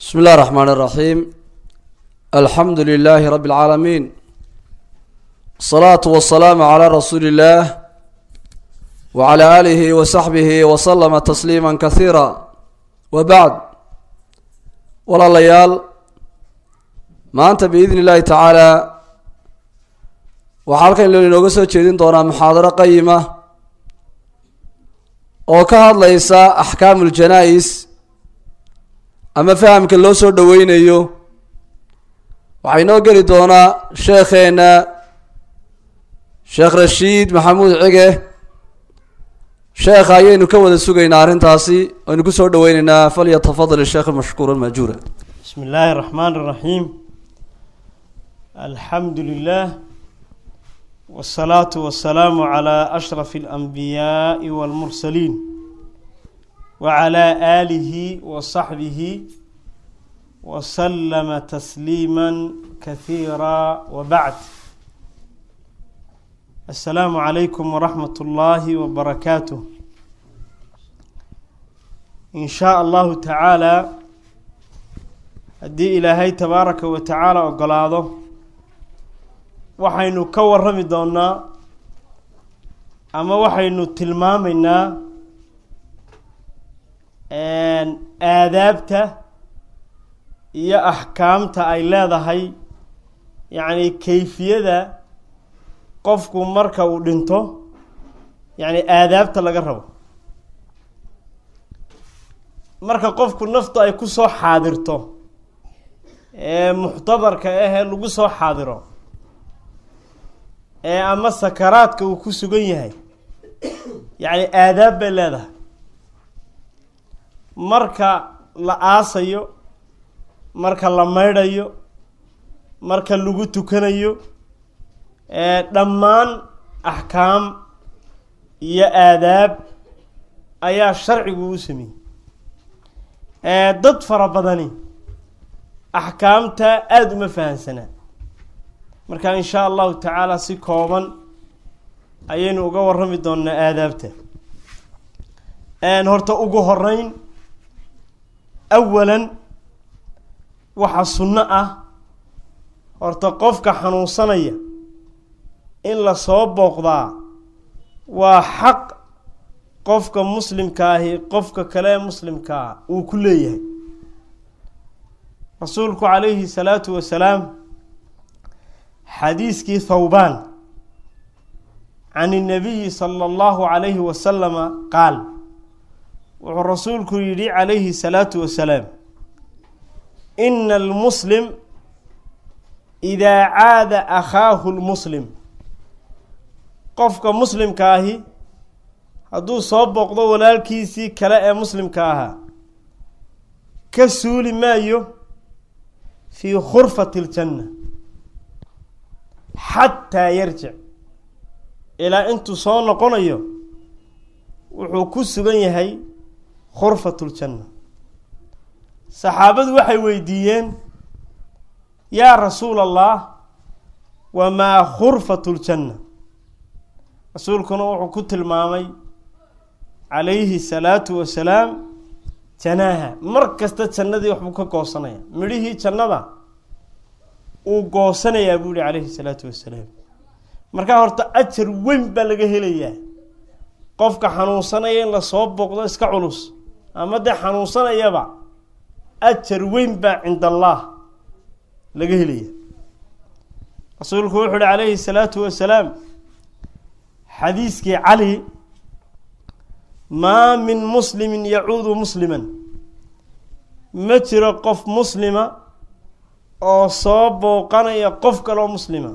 بسم الله الرحمن الرحيم الحمد لله رب العالمين الصلاة والسلام على رسول الله وعلى آله وصحبه وسلم تسليما كثيرا وبعد ولا ليال ما أنت بإذن الله تعالى waxaa halkan inooga soo jeedin doonaa muxaadaro qayima oo ka hadlaysa axkaamu ljanaa-is ama fahamka loo soo dhoweynayo waxaa inoo geli doonaa sheekheena sheekh rashiid maxamuud cige sheekha ayaynu ka wada sugaynaa arrintaasi aynu kusoo dhaweyneynaa falyatafadal isheekh mashkuura majuura بسم الله الرحمن الرحيم الحمد لله والصلاة والسلام على أشرف الأنبياء والمرسلين وعلى آله وصحبه وسلم تسليما كثيرا وبعد السلام عليكم ورحمة الله وبركاته إن شاء الله تعالى haddii ilaahay tabaaraka wa tacaala ogolaado waxaynu ka warrami doonnaa ama waxaynu tilmaamaynaa aadaabta iyo axkaamta ay leedahay yacni kayfiyada qofku marka uu dhinto yacni aadaabta laga rabo marka qofku naftu ay ku soo xaadirto ee muxtadarka ahee lagu soo xaadiro ee ama sakaraadka uu ku sugan yahay yacni aadaab bay leedahay marka la aasayo marka la maydhayo marka lagu tukanayo dhammaan axkaam iyo aadaab ayaa sharcigu u sameeyey dad fara badani axkaamta aada uma fahansanaa marka in shaa allahu tacaala si kooban ayaynu uga warrami doonaa aadaabta horta ugu horeyn awalan waxaa sunno ah horta qofka xanuunsanaya in lasoo booqdaa waa xaq qofka muslimka ahi qofka kale ee muslimkaa uu ku leeyahay rasuulku calayhi salaatu wasalaam xadiiskii thawbaan can innabiyi sala allahu calayhi wasalama qaal wuxuu rasuulku yidhi calayhi salaatu wasalaam ina almuslim idaa caada akhaahu lmuslim qofka muslimka ahi hadduu soo booqdo walaalkiisii kale ee muslimka ahaa ka suuli maayo fii khurfati ljanna xataa yarjic ilaa intuu soo noqonayo wuxuu ku sugan yahay khurfat ljanna saxaabadu waxay weydiiyeen yaa rasuula allah wamaa khurfat ljanna rasuulkuna wuxuu ku tilmaamay calayhi salaatu wasalaam janaaha mar kasta jannadii waxbuu ka goosanaya midhihii jannada uu goosanayaa buu yihi calayhi salaatu wasalaam markaa horta ajar weyn baa laga helayaa qofka xanuunsanaya in lasoo booqdo iska culus ama dee xanuunsanayaba ajar weyn baa cinda allah laga helaya rasuulku wuxuu uhi calayhi salaatu wasalaam xadiiskii cali maa min muslimin yacuudu musliman ma jiro qof muslima oo soo booqanaya qof kaloo muslima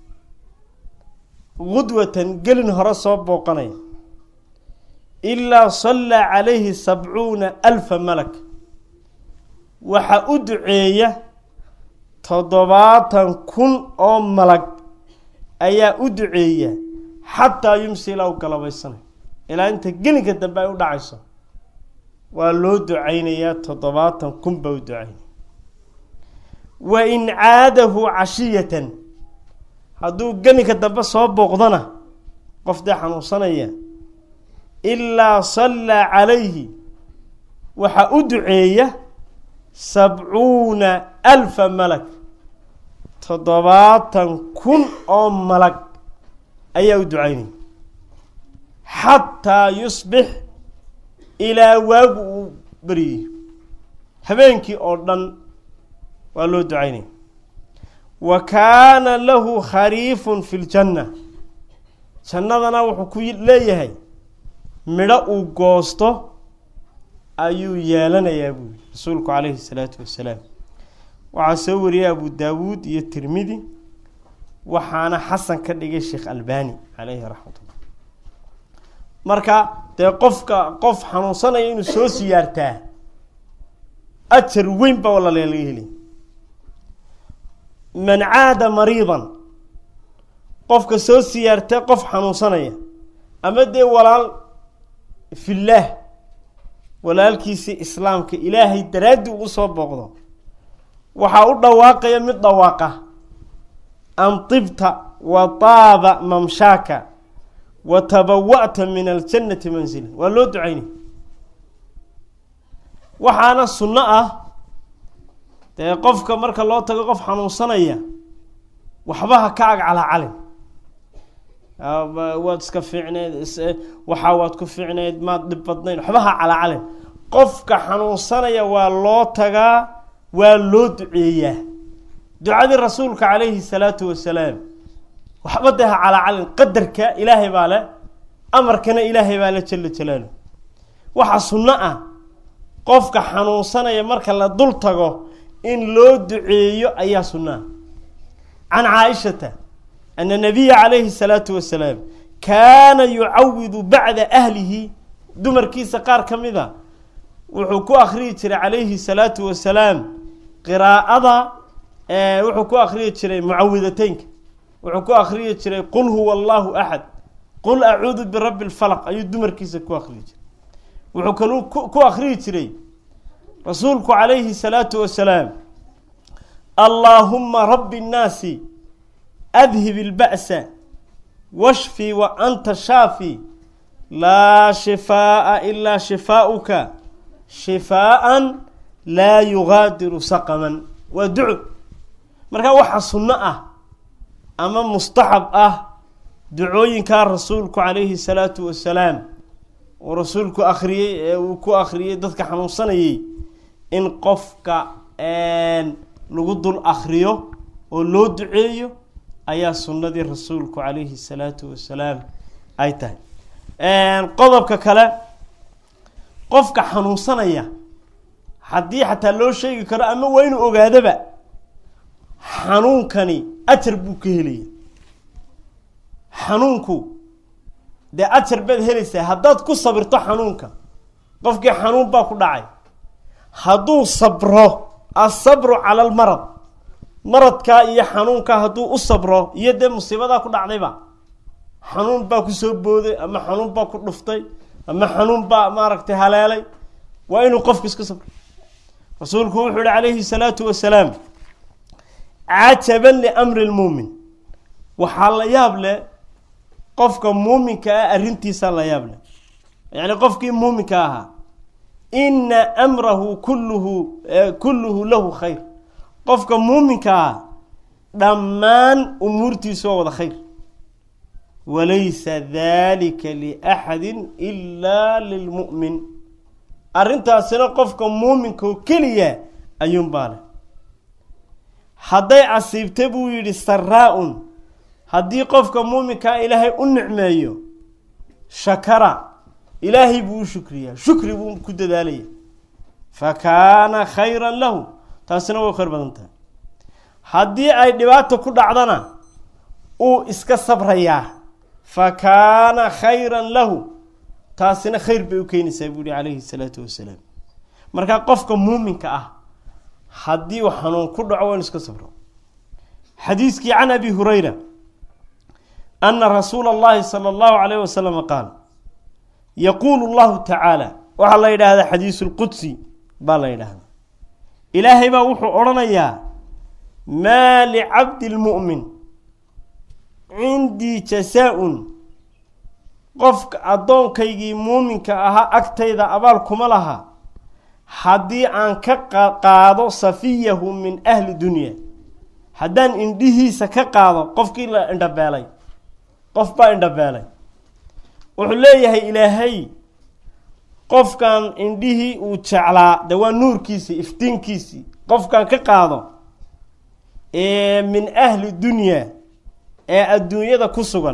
gudwatan gelin hore soo booqanaya ilaa sallaa calayhi sabcuuna alfa malak waxaa u duceeya toddobaatan kun oo malag ayaa u duceeya xataa yumsi ilaa u galabaysanayo ilaa inta gelinka dambe ay u dhacayso waa loo ducaynayaa toddobaatan kun baa u ducaynaya wa in caadahu cashiyatan hadduu gelinka dambe soo booqdana qof dee xanuunsanaya ilaa sallaa calayhi waxaa u duceeya sabcuuna alfa malag toddobaatan kun oo malag ayaa u ducaynaya xataa yusbix ilaa waagu uu beryayo habeenkii oo dhan waa loo ducaynaya wa kaana lahu khariifun fi ljanna jannadana wuxuu ku leeyahay midho uu goosto ayuu yeelanayaa buu yihi rasuulku calayhi salaatu wasalaam waxaa soo wariyay abu daawuud iyo tirmidi waxaana xasan ka dhigay sheekh albani caleyhi raxmatullah marka dee qofka qof xanuunsanaya inuu soo siyaartaa ajar weyn baa walalee laga helay man caada mariidan qofka soo siyaarta qof xanuunsanaya ama dee walaal fillaah walaalkiisii islaamka ilaahay daraaddii ugu soo booqdo waxaa u dhawaaqaya mid dhawaaqa an tibta wa taaba mamshaaka wa tabawa'ta min aljannati mansila waa loo ducaynay waxaana sunno ah dee qofka marka loo tago qof xanuunsanaya waxba ha ka ag calacalin waad iska fiicneyd waxaa waad ku fiicneyd maad dhib badnayn waxba ha calacalin qofka xanuunsanaya waa loo tagaa waa loo duceeyaa ducadii rasuulka calayhi salaatu wasalaam waxba dee ha calacalin qadarka ilaahay baa le amarkana ilaahay baa le jala jalaalu waxaa sunno ah qofka xanuunsanaya marka la dul tago in loo duceeyo ayaa sunno ah can caaishata ana nabiya calayhi salaatu wasalaam kaana yucawidu bacda ahlihi dumarkiisa qaar ka mid a wuxuu ku akriyi jiray calayhi salaatu wasalaam qiraa'ada wuxuu ku akriyi jiray mucawidateynka wuxuu ku akriyi jiray qul huwa allahu axad qul acuudu birabbi lfalaq ayuu dumarkiisa ku akriyi jiray wuxuu kaluu ku akriyi jiray rasuulku calayhi salaatu wasalaam allaahuma rabbi nnaasi adhib ilba'sa washfi wa anta shaafi laa shifaa'a ilaa shifaa'uka shifaa'an laa yugaadiru saqaman waa duco markaa waxaa sunno ah ama mustaxab ah ducooyinkaa rasuulku calayhi salaatu wasalaam uu rasuulku akhriyey ee uu ku akhriyey dadka xanuunsanayay in qofka lagu dul akhriyo oo loo duceeyo ayaa sunnadii rasuulku calayhi salaatu wasalaam ay tahay qodobka kale qofka xanuunsanaya haddii xataa loo sheegi karo ama waa inuu ogaadaba xanuunkani ajar buu ka helaya xanuunku dee ajar baad helaysaa haddaad ku sabirto xanuunka qofkii xanuun baa ku dhacay hadduu sabro asabru cala almarad maradkaa iyo xanuunkaa hadduu u sabro iyo dee musiibadaa ku dhacdayba xanuun baa ku soo booday ama xanuun baa ku dhuftay ama xanuun baa maaragtay haleelay waa inuu qofku iska sabro rasuulku wuxuu yihi calayhi salaatu wasalaam cajaban liamri lmuumin waxaa la yaab leh qofka muuminka ah arrintiisaa la yaab leh yacni qofkii muuminka ahaa ina amrahu kulluhu kulluhu lahu khayr qofka muuminka ah dhammaan umuurtiisu waa wada khayr walaysa dalika liaxadi ilaa lilmu'min arrintaasina qofka muuminka oo keliya ayuunbaa leh hadday casiibta buu yidhi saraa-un haddii qofka muuminkaa ilaahay u nicmeeyo shakara ilaahay buu u shukriyaa shukri buu ku dadaalaya fa kaana khayran lahu taasina way khayr badan tahay haddii ay dhibaato ku dhacdana uu iska sabrayaa fa kaana khayran lahu taasina khayr bay u keenaysaa buu yihi calayhi salaatu wasalaam markaa qofka muuminka ah haddii uu xanuun ku dhaco waa inu iska sabro xadiiskii can abi hurayra ana rasuula allahi sala allahu calayh wasalama qaal yaquulu llahu tacaala waxaa la yidhaahdaa xadiisu lqudsi baa la yidhaahdaa ilaahay baa wuxuu odhanayaa maa licabdi lmu'min cindii jasaa-un qofka addoonkaygii muuminka ahaa agtayda abaal kuma laha haddii aan ka qaado safiyahu min ahli dunya haddaan indhihiisa ka qaado qofkii la indhabeelay qof baa indhabeelay wuxuu leeyahay ilaahay qofkan indhihii uu jeclaa de waa nuurkiisii iftiinkiisii qofkan ka qaado ee min ahli dunya ee adduunyada ku sugan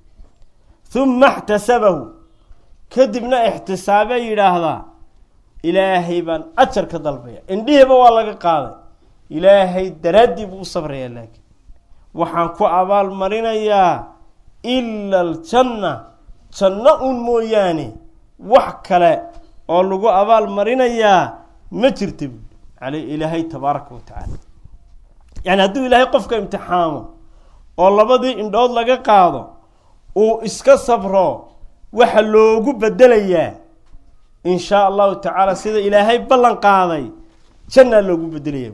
huma ixtasabahu kadibna ixtisaabee yidhaahdaa ilaahay baan ajar ka dalbaya indhihiiba waa laga qaaday ilaahay daraaddii buu u sabrayaa laakiin waxaan ku abaal marinayaa ila aljanna janno un mooyaane wax kale oo lagu abaal marinayaa ma jirta buui ale ilaahay tabaaraka wa tacaala yacni hadduu ilaahay qofka imtixaamo oo labadii indhood laga qaado uu iska sabro waxa loogu bedelayaa in shaa allahu tacaala sida ilaahay ballan qaaday jannaa loogu bedelaya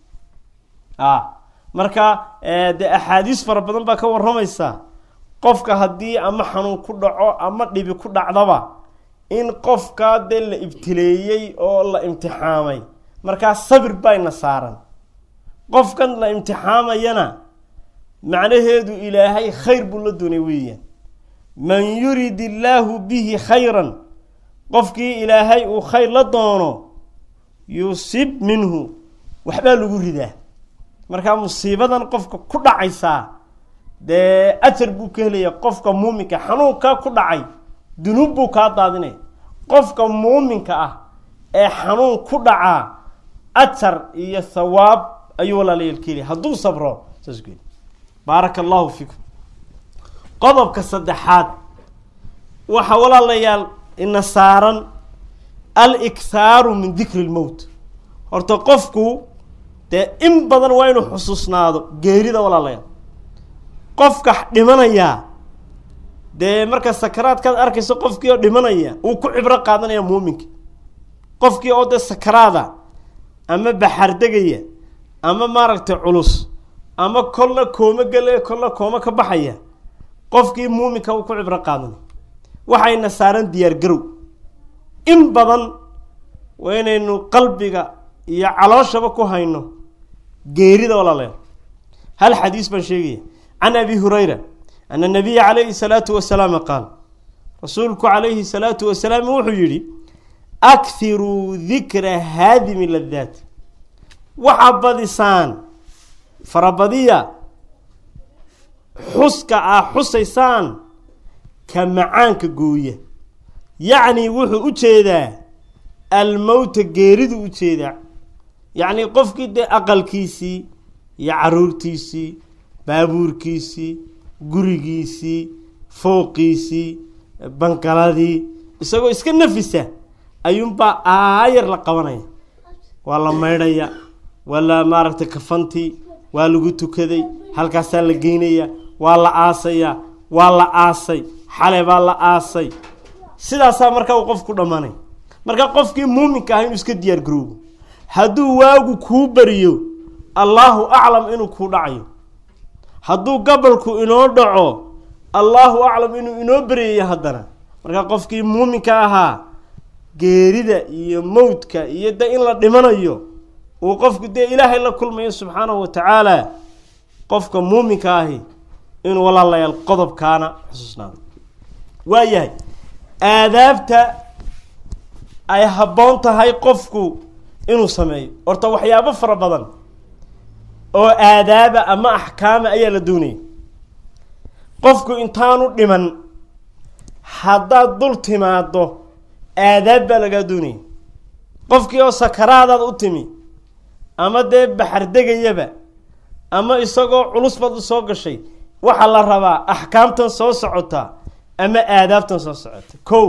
a marka dee axaadiis fara badan baa ka warramaysa qofka haddii ama xanuun ku dhaco ama dhibi ku dhacdaba in qofkaa dee la ibtileeyey oo la imtixaamay markaa sabir bayna saaran qofkan la imtixaamayana macnaheedu ilaahay khayr buu la doonay weeyaan man yurid illaahu bihi khayran qofkii ilaahay uu khayr la doono yusib minhu waxbaa lagu ridaa markaa musiibadan qofka ku dhacaysaa dee ajar buu ka helaya qofka muuminka xanuunkaa ku dhacay dunuub buu kaa daadinaya qofka muuminka ah ee xanuun ku dhacaa ajar iyo thawaab ayuu walaalayaal ka helaya hadduu sabro saas ku baaraka allahu fiikum qodobka saddexaad waxaa walaalayaal ina saaran alikhaaru min dikri lmowt horta qofku dee in badan waa inuu xusuusnaado geerida walaalayaal qofka dhimanayaa dee marka sakaraadkaad arkayso qofkii oo dhimanaya uu ku cibro qaadanaya muuminka qofkii oo dee sakaraada ama baxaardegaya ama maaragtay culus ama kolna kooma gelaya kolna kooma ka baxaya qofkii muuminka uu ku cibro qaadanaya waxayna saaran diyaar garow in badan waa inaynu qalbiga iyo calooshaba ku hayno geerida walaalayaal hal xadiis baan sheegaya can abi hurayra ana nabiya calayhi salaatu wasalaam qaal rasuulku calayhi salaatu wasalaam wuxuu yidhi akhiruu dikra haadimi ladaat waxaa badisaan farabadiya xuska ah xusaysaan ka macaanka gooya yacni wuxuu u jeedaa almowta geeridu u jeedaa yacni qofkii dee aqalkiisii iyo caruurtiisii baabuurkiisii gurigiisii fooqiisii bangaladii isagoo iska nafisa ayuunbaa aayar la qabanaya waa la maydhaya waa la maaragtay kafantii waa lagu tukaday halkaasaa la geynaya waa la aasayaa waa la aasay xale baa la aasay sidaasaa markaa uu qofku dhammaanay marka qofkii muuminka ah inuu iska diyaar garoobo hadduu waagu kuu bariyo allaahu aclam inuu kuu dhacayo hadduu gabalku inoo dhaco allaahu aclam inuu inoo beryayo haddana marka qofkii muuminka ahaa geerida iyo mowdka iyo de in la dhimanayo uu qofku dee ilaahay la kulmayo subxaanahu wa tacaala qofka muuminka ahi inuu walaalayaal qodobkaana xusuusnaado waayahay aadaabta ay habboon tahay qofku inuu sameeyo horta waxyaabo fara badan oo aadaaba ama axkaama ayaa la doonaya qofku intaanu dhiman haddaad dul timaado aadaab baa lagaa doonaya qofkii oo sakaraadaad u timi ama dee baxardegayaba ama isagoo culus baad u soo gashay waxaa la rabaa axkaamtan soo socota ama aadaabtan soo socota ko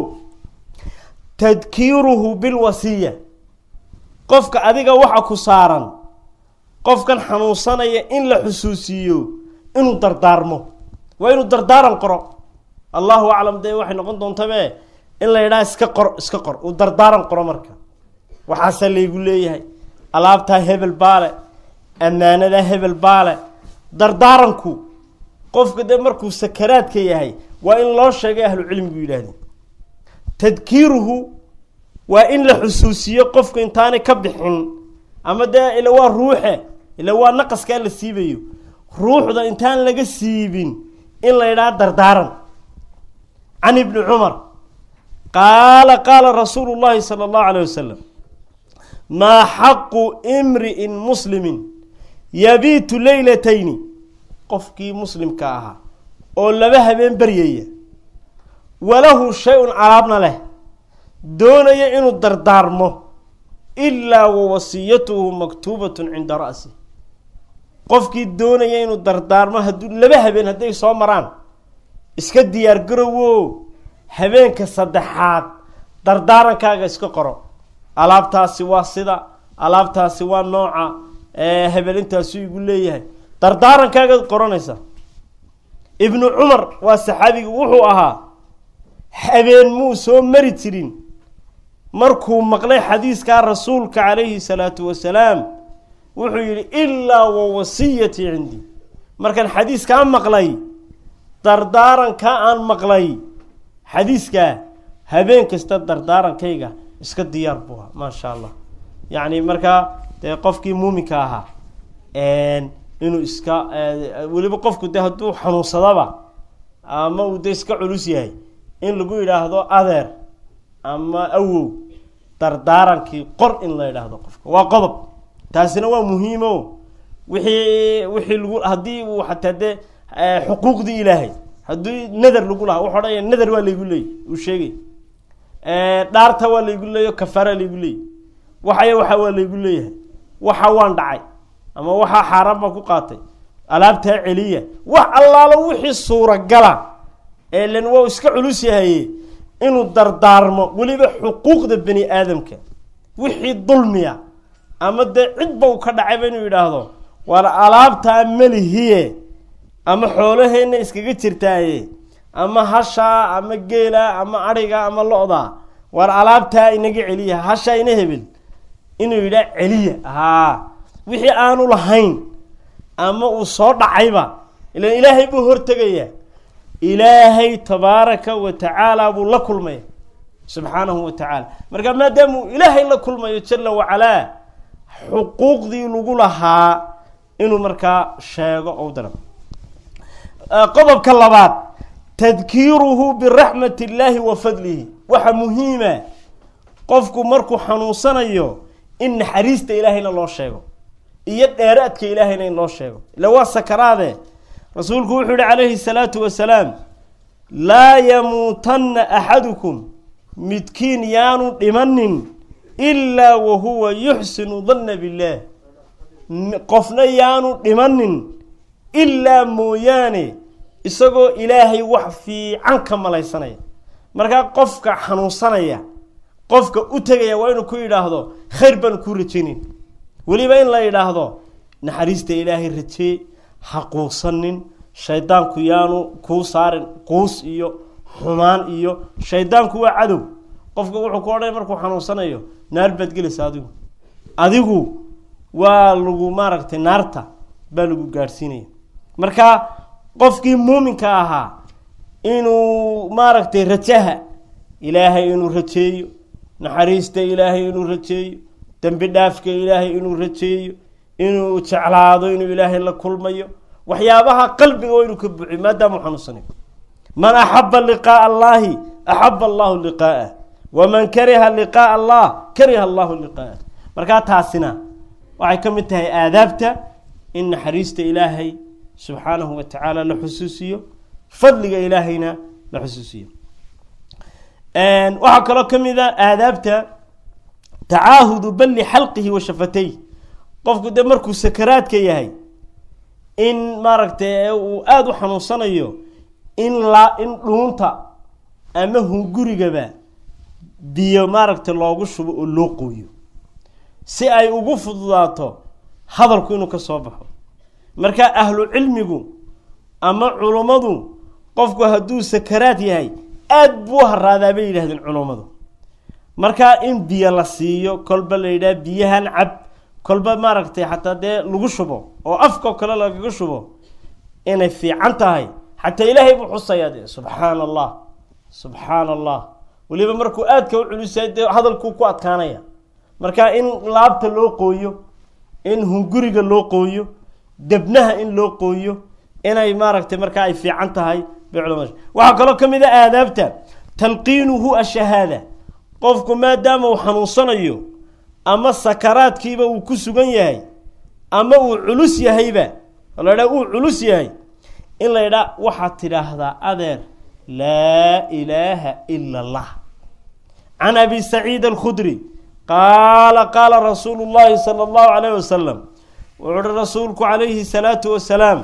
tadkiiruhu bilwasiya qofka adiga waxa ku saaran qofkan xanuunsanaya in la xusuusiiyo inuu dardaarmo waa inuu dardaaran qoro allahu aclam dee waxay noqon doontabe in la yidhaha iska qor iska qor uu dardaaran qoro marka waxaasaa laygu leeyahay alaabtaa hebel baale ammaanadaa hebel baale dardaaranku qofka dee markuu sakaraadka yahay waa in loo sheegay ahlu cilmigu yidhaahdeen tadkiiruhu waa in la xusuusiyo qofku intaanay ka bixin ama dee ila waa ruuxe ila waa naqaskaa la siibayo ruuxda intaan laga siibin in la yidhaha dardaaran can ibni cumar qaala qaala rasuulu llahi sala allahu alayh wasalam maa xaqu imri'in muslimin yabiitu leylatayni qofkii muslimka ahaa oo laba habeen baryaya walahu shay-un alaabna leh doonaya inuu dardaarmo ilaa wa wasiyatuhu maktuubatun cinda ra'si qofkii doonaya inuu dardaarmo hadduu laba habeen hadday soo maraan iska diyaar garowo habeenka saddexaad dardaarankaaga iska qoro alaabtaasi waa sida alaabtaasi waa nooca hebel intaasu igu leeyahay dardaarankaaga qoranaysa ibnu cumar waa saxaabiga wuxuu ahaa habeen muu soo mari jirin markuu maqlay xadiiskaa rasuulka calayhi salaatu wasalaam wuxuu yidhi ilaa wa wasiyatii cindii markaan xadiiskaa maqlay dardaarankaa aan maqlay xadiiskaa habeen kasta dardaarankayga iska diyaar buu ahaa maasha allah yacni markaa dee qofkii muuminka ahaa inuu iska weliba qofku de hadduu xanuunsadaba ama uu de iska culus yahay in lagu yidhaahdo adeer ama awow dardaarankii qor in la yidhaahdo qofka waa qodob taasina waa muhiimo wixii wixii lagu haddii uu xataa dee xuquuqdii ilaahay haddii nader lagu lahaa wuxu odhanaya nader waa laygu leeyay uu sheegay dhaarta waa laygu leeyo kafaara laygu leeyay waxaya waxa waa laygu leeyahay waxa waan dhacay ama waxaa xaaraan baan ku qaatay alaabtaa celiya wax allaalo wixii suuragala ee len waa iska culus yahaye inuu dardaarmo weliba xuquuqda bani aadamka wixii dulmiya ama dee cidba uu ka dhacayba inuu yidhaahdo waar alaabtaa melihiye ama xoolaheenna iskaga jirtaaye ama hashaa ama geela ama adhiga ama lo-da waar alaabtaa inaga celiya hashaa ina hebel inuu yidhaha celiya haa wixii aanu lahayn ama uu soo dhacayba ilan ilaahay buu hortegayaa ilaahay tabaaraka wa tacaala buu la kulmaya subxaanahu wa tacaala marka maadaamuu ilaahay la kulmayo jala wacalaa xuquuqdii lagu lahaa inuu markaa sheego ou dara qodobka labaad tadkiiruhu biraxmat illaahi wa fadlihi waxa muhiima qofku markuu xanuunsanayo in naxariista ilaahayna loo sheego iyo dheeraadka ilaahayna in loo sheego ila waa sakaraade rasuulku wuxuu yihi calayhi salaatu wasalaam laa yamuutanna axadukum midkiin yaanu dhimanin ilaa wa huwa yuxsinu danna billaah qofna yaanu dhimanin ilaa mooyaane isagoo ilaahay wax fiican ka malaysanaya markaa qofka xanuunsanaya qofka u tegaya waa inuu ku yidhaahdo khayr baan kuu rajaynin weliba in la yidhaahdo naxariista ilaahay rajee ha quusanin shaydaanku yaanu kuu saarin quus iyo xumaan iyo shaydaanku waa cadow qofka wuxuu ku odhanaya markuu xanuunsanayo naar baad gelaysa adigu adigu waa lagu maaragtay naarta baa lagu gaadhsiinaya marka qofkii muuminka ahaa inuu maaragtay rajaha ilaahay inuu rajeeyo naxariista ilaahay inuu rajeeyo dembi dhaafka ilaahay inuu rajeeyo inuu jeclaado inuu ilaahay la kulmayo waxyaabaha qalbiga waa inuu ka buuxiyo maadaamuu xanuunsanayo man axaba liqaaa allahi axaba allahu liqaa'ah waman kariha liqaaa allah kariha allahu liqaa'ah markaa taasina waxay ka mid tahay aadaabta in naxariista ilaahay subxaanahu wa tacaala la xusuusiyo fadliga ilaahayna la xusuusiyo waxaa kaloo ka mid a aadaabta tacaahudu balli xalqihi wa shafatayh qofku dee markuu sakaraadka yahay in maaragtay uu aada u xanuunsanayo in la in dhuunta ama hungurigaba biyo maaragtay loogu shubo oo loo qooyo si ay ugu fududaato hadalku inuu ka soo baxo marka ahlu cilmigu ama culummadu qofku hadduu sakaraad yahay aada buu haraadaa bay yidhahdeen culummadu marka in biyo la siiyo kolba la yidhaha biyahan cab kolba maaragtay xataa dee lagu shubo oo afkao kale lagaga shubo inay fiican tahay xataa ilaahay buu xusayaa dee subxaana allah subxaana allah weliba markuu aadka u culusay dee hadalkuu ku adkaanaya marka in laabta loo qooyo in hunguriga loo qooyo debnaha in loo qooyo inay maaragtay markaa ay fiican tahay bay culama waxaa kaloo ka mid a aadaabta talqiinuhu ashahaada qofku maadaama uu xanuunsanayo ama sakaraadkiiba uu ku sugan yahay ama uu culus yahayba oo la idhaha uu culus yahay in la idhaa waxaad tidhaahdaa adeer laa ilaaha ila allah can abi saciid alkhudri qaala qaala rasuulu llahi sala allahu calayh wasalam wuxuu uhi rasuulku calayhi salaatu wasalaam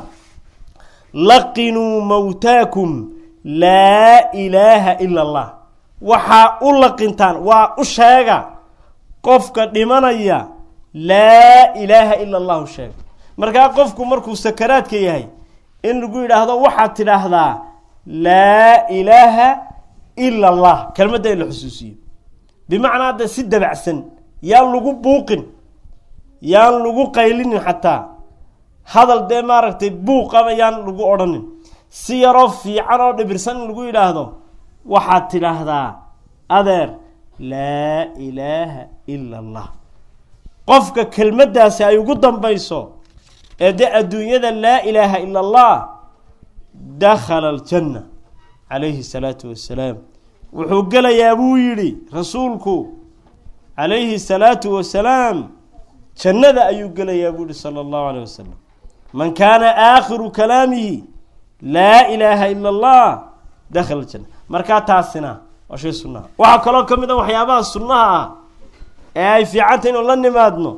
laqinuu mawtaakum laa ilaaha ila allah waxaa u laqintaan waa u sheega qofka dhimanaya laa ilaaha ila allahu sheega markaa qofku markuu sakaraadka yahay in lagu yidhaahdo waxaad tidhaahdaa laa ilaaha ila allah kelmadda in la xusuusiyo bimacnaa hadda si dabacsan yaan lagu buuqin yaan lagu qaylinin xataa hadal dee maaragtay buuqaba yaan lagu odhanin si yaroo fiican oo dhibirsan in lagu yidhaahdo waxaad tidhaahdaa adeer laa ilaaha ila allah qofka kelmaddaasi ay ugu dambayso ee dee adduunyada laa ilaaha ila allah dakhala aljanna calayhi salaatu wassalaam wuxuu gelayaa buu yidhi rasuulku calayhi salaatu wasalaam jannada ayuu gelayaa buu yihi sala allahu alayh wasalam man kaana aakhiru kalaamihi laa ilaaha ila allah dakhala aljanna markaa taasina waa shay sunnaha waxaa kaloo ka mid a waxyaabaha sunnaha ah ee ay fiicantay inuu la nimaadno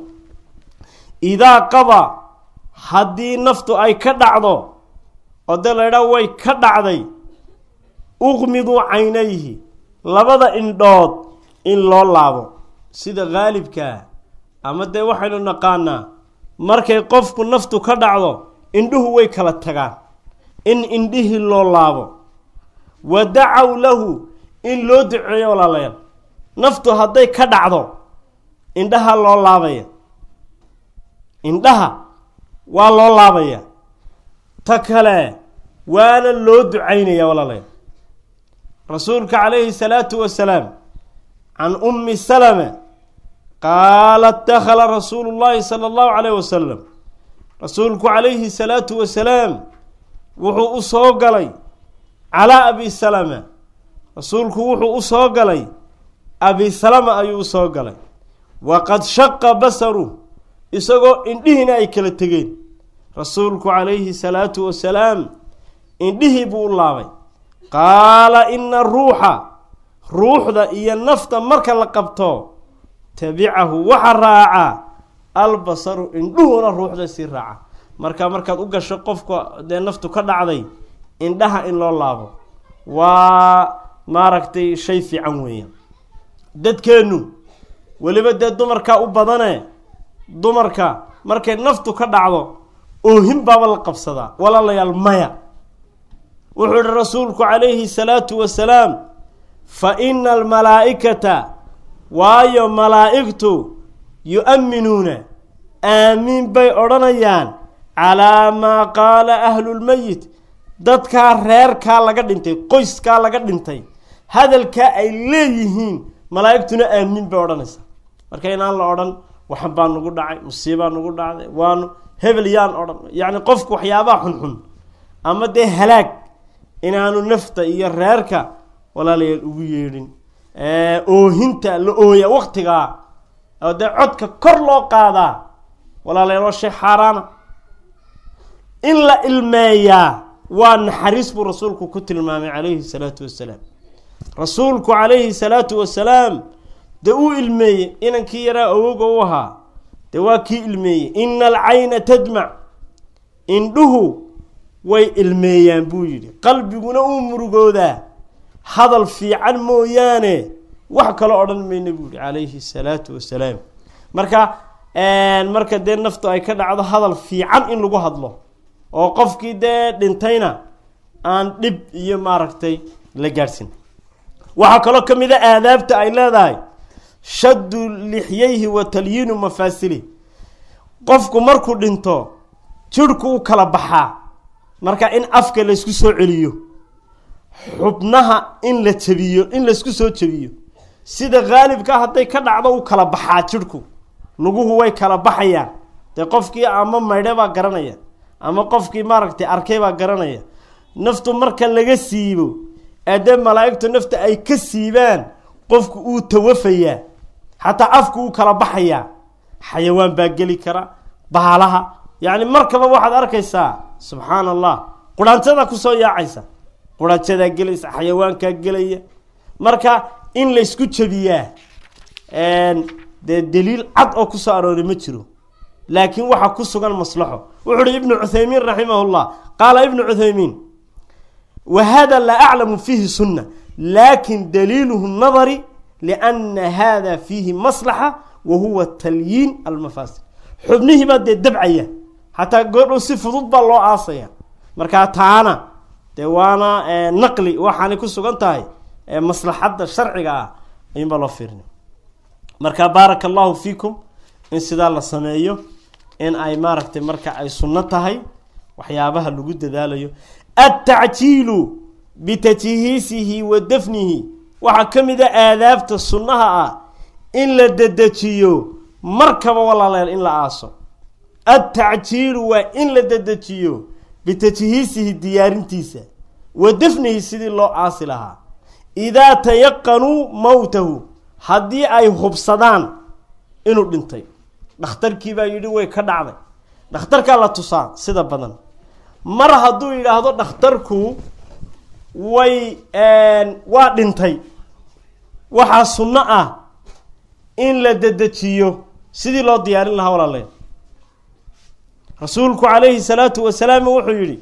idaa qaba haddii naftu ay ka dhacdo oo dee la ydhaha way ka dhacday uqmiduu caynayhi labada indhood in loo laabo sida haalibkaa ama dee waxaynu naqaanaa markay qofku naftu ka dhacdo indhuhu way kala tagaan in indhihii loo laabo wa dacaw lahu in loo duceeyo walaalayaal naftu hadday ka dhacdo indhaha loo laabaya indhaha waa loo laabaya ta kale waana loo ducaynaya walaalayaal rasuulka calayhi salaatu wasalaam can ummi salama qaalat dakhala rasuulu llahi sala allahu calayh wasalam rasuulku calayhi salaatu wasalaam wuxuu u soo galay calaa abi salama rasuulku wuxuu u soo galay abi salama ayuu u soo galay waqad shaqa basaru isagoo indhihiina ay kala tegeen rasuulku calayhi salaatu wasalaam indhihii buu u laabay qaala ina ruuxa ruuxda iyo nafta marka la qabto tabicahu waxa raaca albasaru indhuhuna ruuxda sii raaca marka markaad u gasho qofka dee naftu ka dhacday indhaha in loo laabo waa maaragtay shay fiican weeyaan dadkeennu weliba dee dumarkaa u badane dumarka markay naftu ka dhacdo oohin baaba la qabsadaa walaalayaal maya wuxuu ihi rasuulku calayhi salaatu wasalaam fa ina almalaa'ikata waayo malaa'igtu yu-amminuuna aamiin bay odhanayaan calaa maa qaala ahlulmeyit dadkaa reerkaa laga dhintay qoyskaa laga dhintay hadalkaa ay leeyihiin malaa'igtuna aamiin bay odhanaysaa marka inaan la odhan waxan baa nugu dhacay musiibaa nugu dhacday waanu hebel yaan odhan yacni qofku waxyaabaha xunxun ama dee halaag inaanu nafta iyo reerka walaalayaal ugu yeedhin oohinta la ooya waktigaa oo dee codka kor loo qaadaa walaalayaal waa shay xaaraana in la ilmeeyaa waa naxariis buu rasuulku ku tilmaamay calayhi salaatu wasalaam rasuulku calayhi salaatu wasalaam dee uu ilmeeyey inankii yaraa awoga u ahaa dee waa kii ilmeeyey ina alcayna tadmac indhuhu way ilmeeyaan buu yidhi qalbiguna uu murugoodaa hadal fiican mooyaane wax kalo odhan mayna buu yihi calayhi salaatu wasalaam marka marka dee naftu ay ka dhacdo hadal fiican in lagu hadlo oo qofkii dee dhintayna aan dhib iyo maaragtay la gaadhsin waxaa kaloo ka mid a aadaabta ay leedahay shaddu lixyayhi wa talyiinu mafaasili qofku markuu dhinto jirhku u kala baxaa marka in afka laysku soo celiyo xubnaha in la jabiyo in laysku soo jabiyo sida haalibka hadday ka dhacdo u kala baxaa jidhku luguhu way kala baxayaan dee qofkii ama maydhe baa garanaya ama qofkii maaragtay arkay baa garanaya naftu marka laga siibo eedee malaa'igtu nafta ay ka siibaan qofku uu tawafayaa xataa afku uu kala baxayaa xayawaan baa geli kara baalaha yacni markaba waxaad arkaysaa subxaan allah quraanjada kusoo yaacaysa quraanjadaa gelaysa xayawaankaa gelaya marka in laysku jabiyaa dee daliil cad oo kusoo arooray ma jiro laakiin waxaa ku sugan maslaxo wuxu uhi ibnu cuthaymiin raximah llah qaala ibnu cuthaymiin wa hada laa aclamu fiihi sunna lakin daliiluhu nadari liana hada fiihi maslaxa wa huwa talyiin almafaasid xubnihii baa dee dabcaya xataa goodhow si fudud baa loo aasaya markaa taana dee waana naqli waxaanay ku sugan tahay maslaxadda sharciga ah ayuunbaa loo fiirina marka baaraka allahu fiikum in sidaa la sameeyo in ay maaragtay marka ay sunno tahay waxyaabaha lagu dadaalayo altacjiilu bitajhiisihi wa dafnihi waxaa ka mid a aadaabta sunnaha ah in la dedejiyo markaba walaaleel in la aaso altacjiilu waa in la dedejiyo bitajhiisihi diyaarintiisa wa dafnihi sidii loo aasi lahaa idaa tayaqanuu mowtahu haddii ay hubsadaan inuu dhintay dhakhtarkii baa yidhi way ka dhacday dhakhtarkaa la tusaa sida badan mar hadduu yidhaahdo dhakhtarku way waa dhintay waxaa sunno ah in la dedejiyo sidii loo diyaarin lahaa walaaleel rasuulku calayhi salaatu wasalaam wuxuu yidhi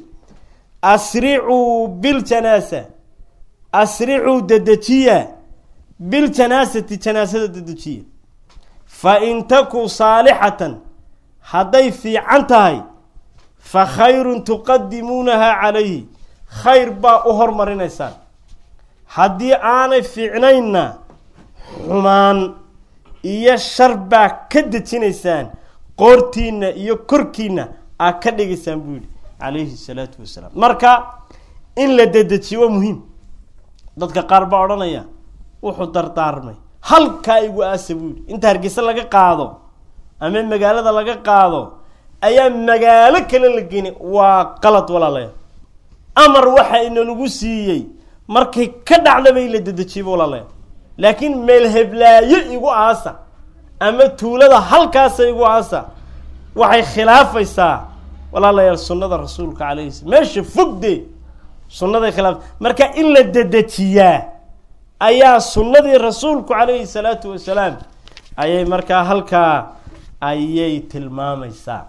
asricuu biljanaasa asricuu dedejiya biljanaasati janaasada dedejiya fa in takuu saalixatan hadday fiican tahay fa khayrun tuqadimuunahaa calayhi khayr baa u hormarinaysaan haddii aanay fiicnaynna xumaan iyo shar baa ka dejinaysaan qoortiinna iyo korkiinna aa ka dhigaysaan buu yidhi calayhi salaatu wasalaam marka in la dedejiyo waa muhiim dadka qaar baa odhanaya wuxuu dardaarmay halkaa igu aasa buu yidhi inta hargeysa laga qaado ama magaalada laga qaado ayaa magaalo kale la geni waa qalad walaalayaal amar waxa inalagu siiyey markay ka dhacdaba in la dedejiyaba walaalayaal laakiin meel heblaayo igu aasa ama tuulada halkaasa igu aasa waxay khilaafaysaa walaalayaal sunnada rasuulka calayhi slam meesha fogde sunnaday khilaaf marka in la dedejiyaa ayaa sunnadii rasuulku calayhi salaatu wasalaam ayay markaa halkaa ayay tilmaamaysaa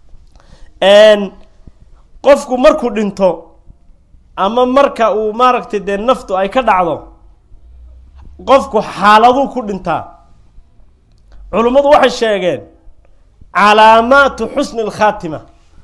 qofku markuu dhinto ama marka uu maaragtay dee naftu ay ka dhacdo qofku xaaladuu ku dhintaa culummadu waxay sheegeen calaamaatu xusni alkhaatima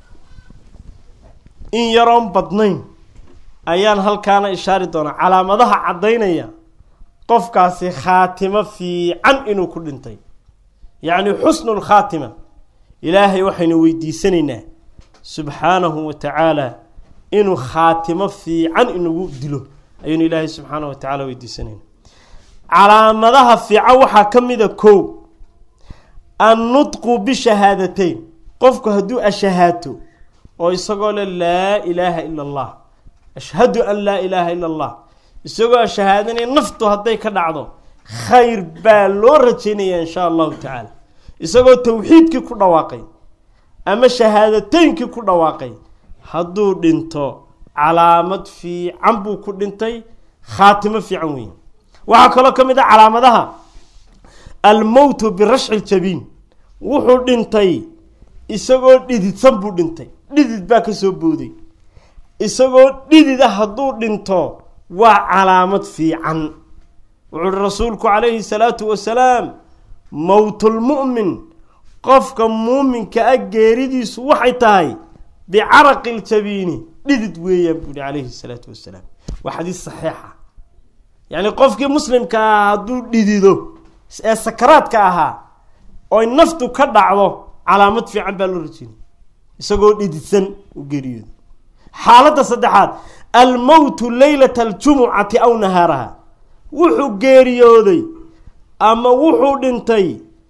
in yaroon badnayn ayaan halkaana ishaari doonaa calaamadaha caddaynaya qofkaasi khaatimo fiican inuu ku dhintay yacni xusnu lkhaatima ilaahay waxaynu weydiisanaynaa subxaanahu wa tacaala inuu khaatimo fiican inagu dilo ayaynu ilaahay subxaanahu wa tacala weydiisanayna calaamadaha fiican waxaa ka mida kow annutqu bishahaadateyn qofku hadduu ashahaato oo isagoo le laa ilaaha ila allah ashhadu an laa ilaaha ila allah isagoo ashahaadanaya naftu hadday ka dhacdo khayr baa loo rajaynaya insha allahu tacaala isagoo tawxiidkii ku dhawaaqay ama shahaadateynkii ku dhawaaqay hadduu dhinto calaamad fiican buu ku dhintay khaatimo fiican weeye waxaa kaloo ka mid ah calaamadaha almowtu birashci ljabiin wuxuu dhintay isagoo dhididsan buu dhintay dhidid baa ka soo booday isagoo dhidida hadduu dhinto waa calaamad fiican wuxuu uhi rasuulku calayhi salaatu wasalaam mowtulmu'min qofka muuminka ah geeridiisu waxay tahay bicaraqi ljabiini dhidid weeyaan buu yihi calayhi salaatu wasalaam waa xadiis saxiixa yacni qofkii muslimka ahaa hadduu dhidido ee sakaraadka ahaa oy naftu ka dhacdo calaamad fiican baa loo rajinay isagoo dhididsan u geeriyooda xaaladda saddexaad almowtu leylata aljumucati aw nahaaraha wuxuu geeriyooday ama wuxuu dhintay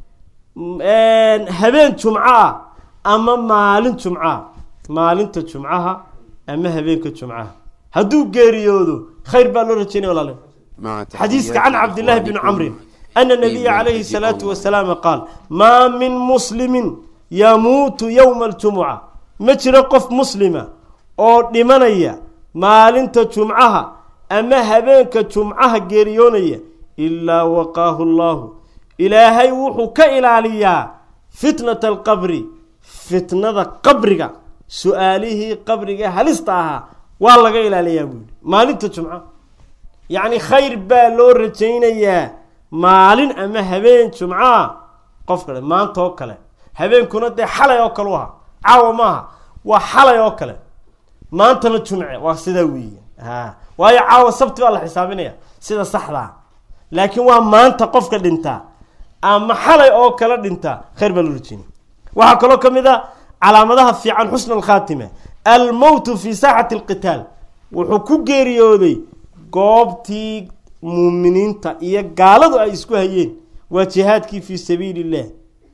habeen jumco ah ama maalin jumco ah maalinta jumcaha ama habeenka jumcaha hadduu geeriyoodo khayr baa loo rajeynaya walaale xadiiska can cabdillahi bni camrin ana nabiya calayhi salaatu wasalaam qaal maa min muslimin yamuutu yowma aljumuca ma jiro qof muslima oo dhimanaya maalinta jumcaha ama habeenka jumcaha geeriyoonaya ilaa waqaahu llahu ilaahay wuxuu ka ilaaliyaa fitnata alqabri fitnada qabriga su-aalihii qabriga halista ahaa waa laga ilaaliyaa buu yihi maalinta jumca yacni khayr baa loo rajaynayaa maalin ama habeen jumca qof kale maanta oo kale habeenkuna dee xalay oo kale u ahaa caawa maaha waa xalay oo kale maantana jumce waa sidaa weeye ha waayo caawa sabti baa la xisaabinaya sida saxdaa laakiin waa maanta qofka dhintaa ama xalay oo kale dhintaa khayr baa loo rajeynaya waxaa kaloo ka mid a calaamadaha fiican xusna alkhaatima almowtu fi saaxati alqitaal wuxuu ku geeriyooday goobtii muuminiinta iyo gaaladu ay isku hayeen waa jihaadkii fii sabiili illah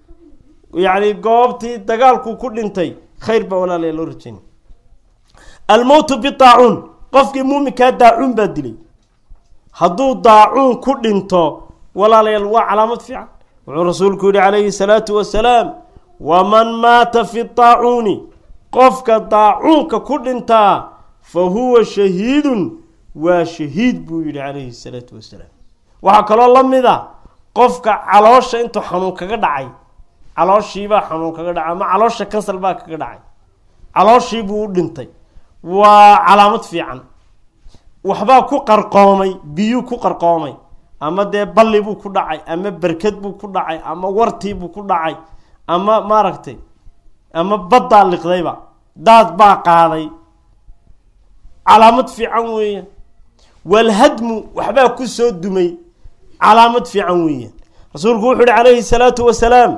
yacni goobtii dagaalku ku dhintay khayr baa walaalaya loo rajeynay almowtu bidaacuun qofkii muuminkaa daacuun baa dilay hadduu daacuun ku dhinto walaalayaal waa calaamad fiican wuxuu rasuulku yihi calayhi salaatu wasalaam waman maata fi daacuuni qofka daacuunka ku dhintaa fa huwa shahiidun waa shahiid buu yihi calayhi salaatu wasalaam waxaa kaloo la mid a qofka caloosha intuu xanuun kaga dhacay calooshiibaa xanuun kaga dhacay ama caloosha kansal baa kaga dhacay calooshiibuu u dhintay waa calaamad fiican waxbaa ku qarqoomay biyuu ku qarqoomay ama dee balli buu ku dhacay ama berkad buu ku dhacay ama wartii buu ku dhacay ama maaragtay ama baddaa liqdayba daad baa qaaday calaamad fiican weeyaan walhadmu waxbaa ku soo dumay calaamad fiican weeyaan rasuulku wuxu uhi calayhi salaatu wasalaam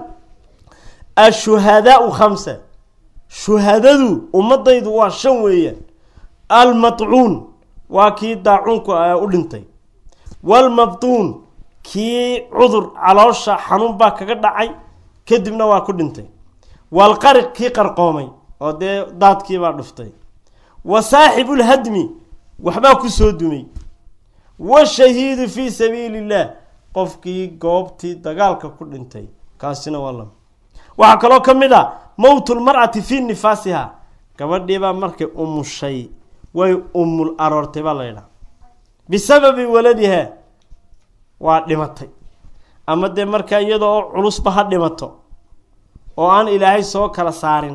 ashuhadaau khamsa shuhadadu ummadaydu waa shan weeyaan almatcuun waa kii daacuunku u dhintay walmabtuun kii cudur caloosha xanuun baa kaga dhacay kadibna waa ku dhintay walqariq kii qarqoomay oo dee daadkiibaa dhuftay wa saaxibulhadmi waxbaa ku soo dumay washahiidu fii sabiili illah qofkii goobtii dagaalka ku dhintay kaasina waa lama waxaa kaloo ka mid a mowtulmar'ati fii nifaasiha gabadhiibaa markay umushay way umul aroortay baa la ydhaha bisababi waladiha waa dhimatay ama dee markaa iyadoo culusba ha dhimato oo aan ilaahay soo kala saarin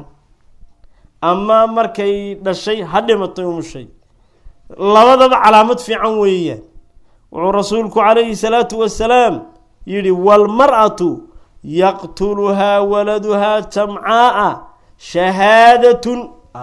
ama markay dhashay ha dhimatay umushay labadaba calaamad fiican weeyaan wuxuu rasuulku calayhi salaatu wasalaam yidhi waalmar-atu yaqtuluhaa waladuhaa jamcaaa shahaadatun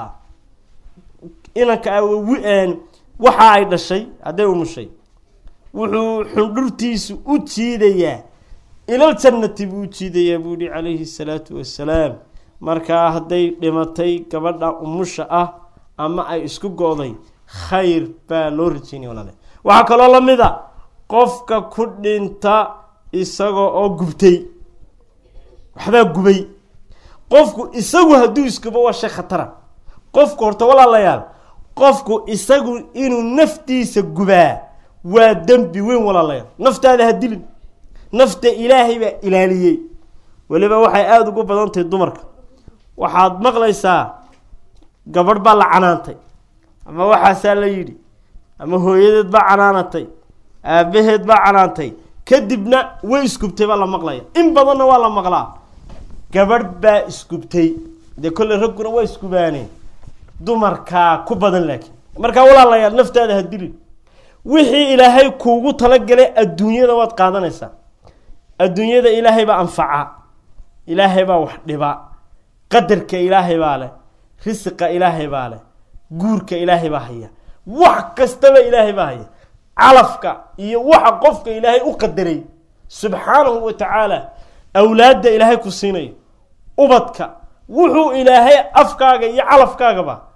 inanka waxa ay dhashay hadday umushay wuxuu xundhurtiisu u jiidayaa ilal jannati buu u jiidayaa buu yihi calayhi salaatu wasalaam markaa hadday dhimatay gabadha umusha ah ama ay isku go-day khayr baa loo rajeynaya walaale waxaa kaloo la mid a qofka ku dhinta isagoo oo gubtay waxbaa gubay qofku isagu hadduu iskubo waa shay khatara qofku horta walaalayaal qofku isagu inuu naftiisa gubaa waa dembi weyn walaalayaal naftaada ha dilin nafta ilaahay baa ilaaliyey weliba waxay aada ugu badan tahay dumarka waxaad maqlaysaa gabadh baa la canaantay ama waxaasaa la yidhi ama hooyadeed baa canaanatay aabaheed baa canaantay kadibna way isgubtay baa la maqlaya in badanna waa la maqlaa gabadh baa isgubtay dee kolley ragguna waa isgubaaneen dumarkaa ku badan laakiin markaa walaalayaal naftaada ha dilin wixii ilaahay kuugu talagalay adduunyada waad qaadanaysaa adduunyada ilaahay baa anfaca ilaahay baa wax dhiba qadarka ilaahay baa leh risiqa ilaahay baa leh guurka ilaahay baa haya wax kastaba ilaahay baa haya calafka iyo waxa qofka ilaahay u qadaray subxaanahu wa tacaala awlaadda ilaahay ku siinayo ubadka wuxuu ilaahay afkaaga iyo calafkaagaba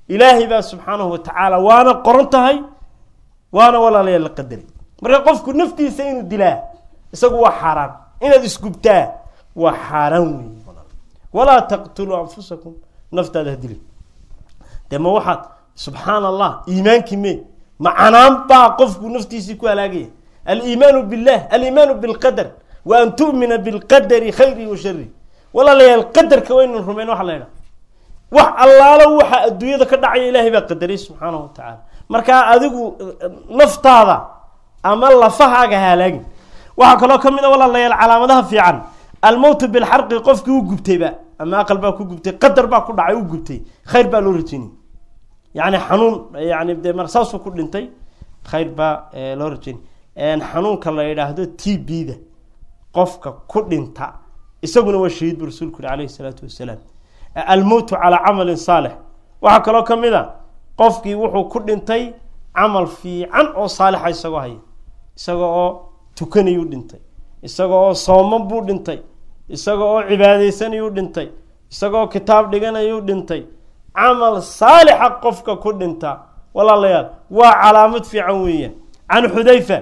ilaahay baa subxaanahu wa tacaala waana qoran tahay waana walaalayaal la qadaray marka qofku naftiisa inuu dilaa isagu waa xaaraan inaad isgubtaa waa xaaraan weeye walaa taqtuluu anfusakum naftaada ha dilin dee ma waxaad subxaan allah iimaankii me macanaan baa qofku naftiisii ku halaagaya aliimaanu billah aliimaanu bilqadar wa an tu'mina bilqadari khayri wa shari walaalayaal qadarka waynan rumayn waxa la ydhaha wax allaalo waxa adduunyada ka dhacaya ilaahay baa qadaray subxaanahu wa tacaala markaa adigu naftaada ama lafahaaga halaagin waxaa kaloo ka mid a walaalayaal calaamadaha fiican almowtu bilxarqi qofkii u gubtayba ama aqal baa ku gubtay qadar baa ku dhacay u gubtay khayr baa loo rajeynay yani xanuun yani dee mar saasuu ku dhintay khayr baa loo rajeynay xanuunka la yidhaahdo t b da qofka ku dhinta isaguna waa shahiid bu rasuulku yuri alayhi salaatu wasalaam almowtu calaa camalin saalix waxaa kaloo ka mid a qofkii wuxuu ku dhintay camal fiican oo saalixa isagoo haya isaga oo tukanayuu dhintay isaga oo sooman buu dhintay isaga oo cibaadaysanayuu dhintay isagaoo kitaab dhiganayuu dhintay camal saalixa qofka ku dhinta walaalayaal waa calaamad fiican weeyaan can xudayfa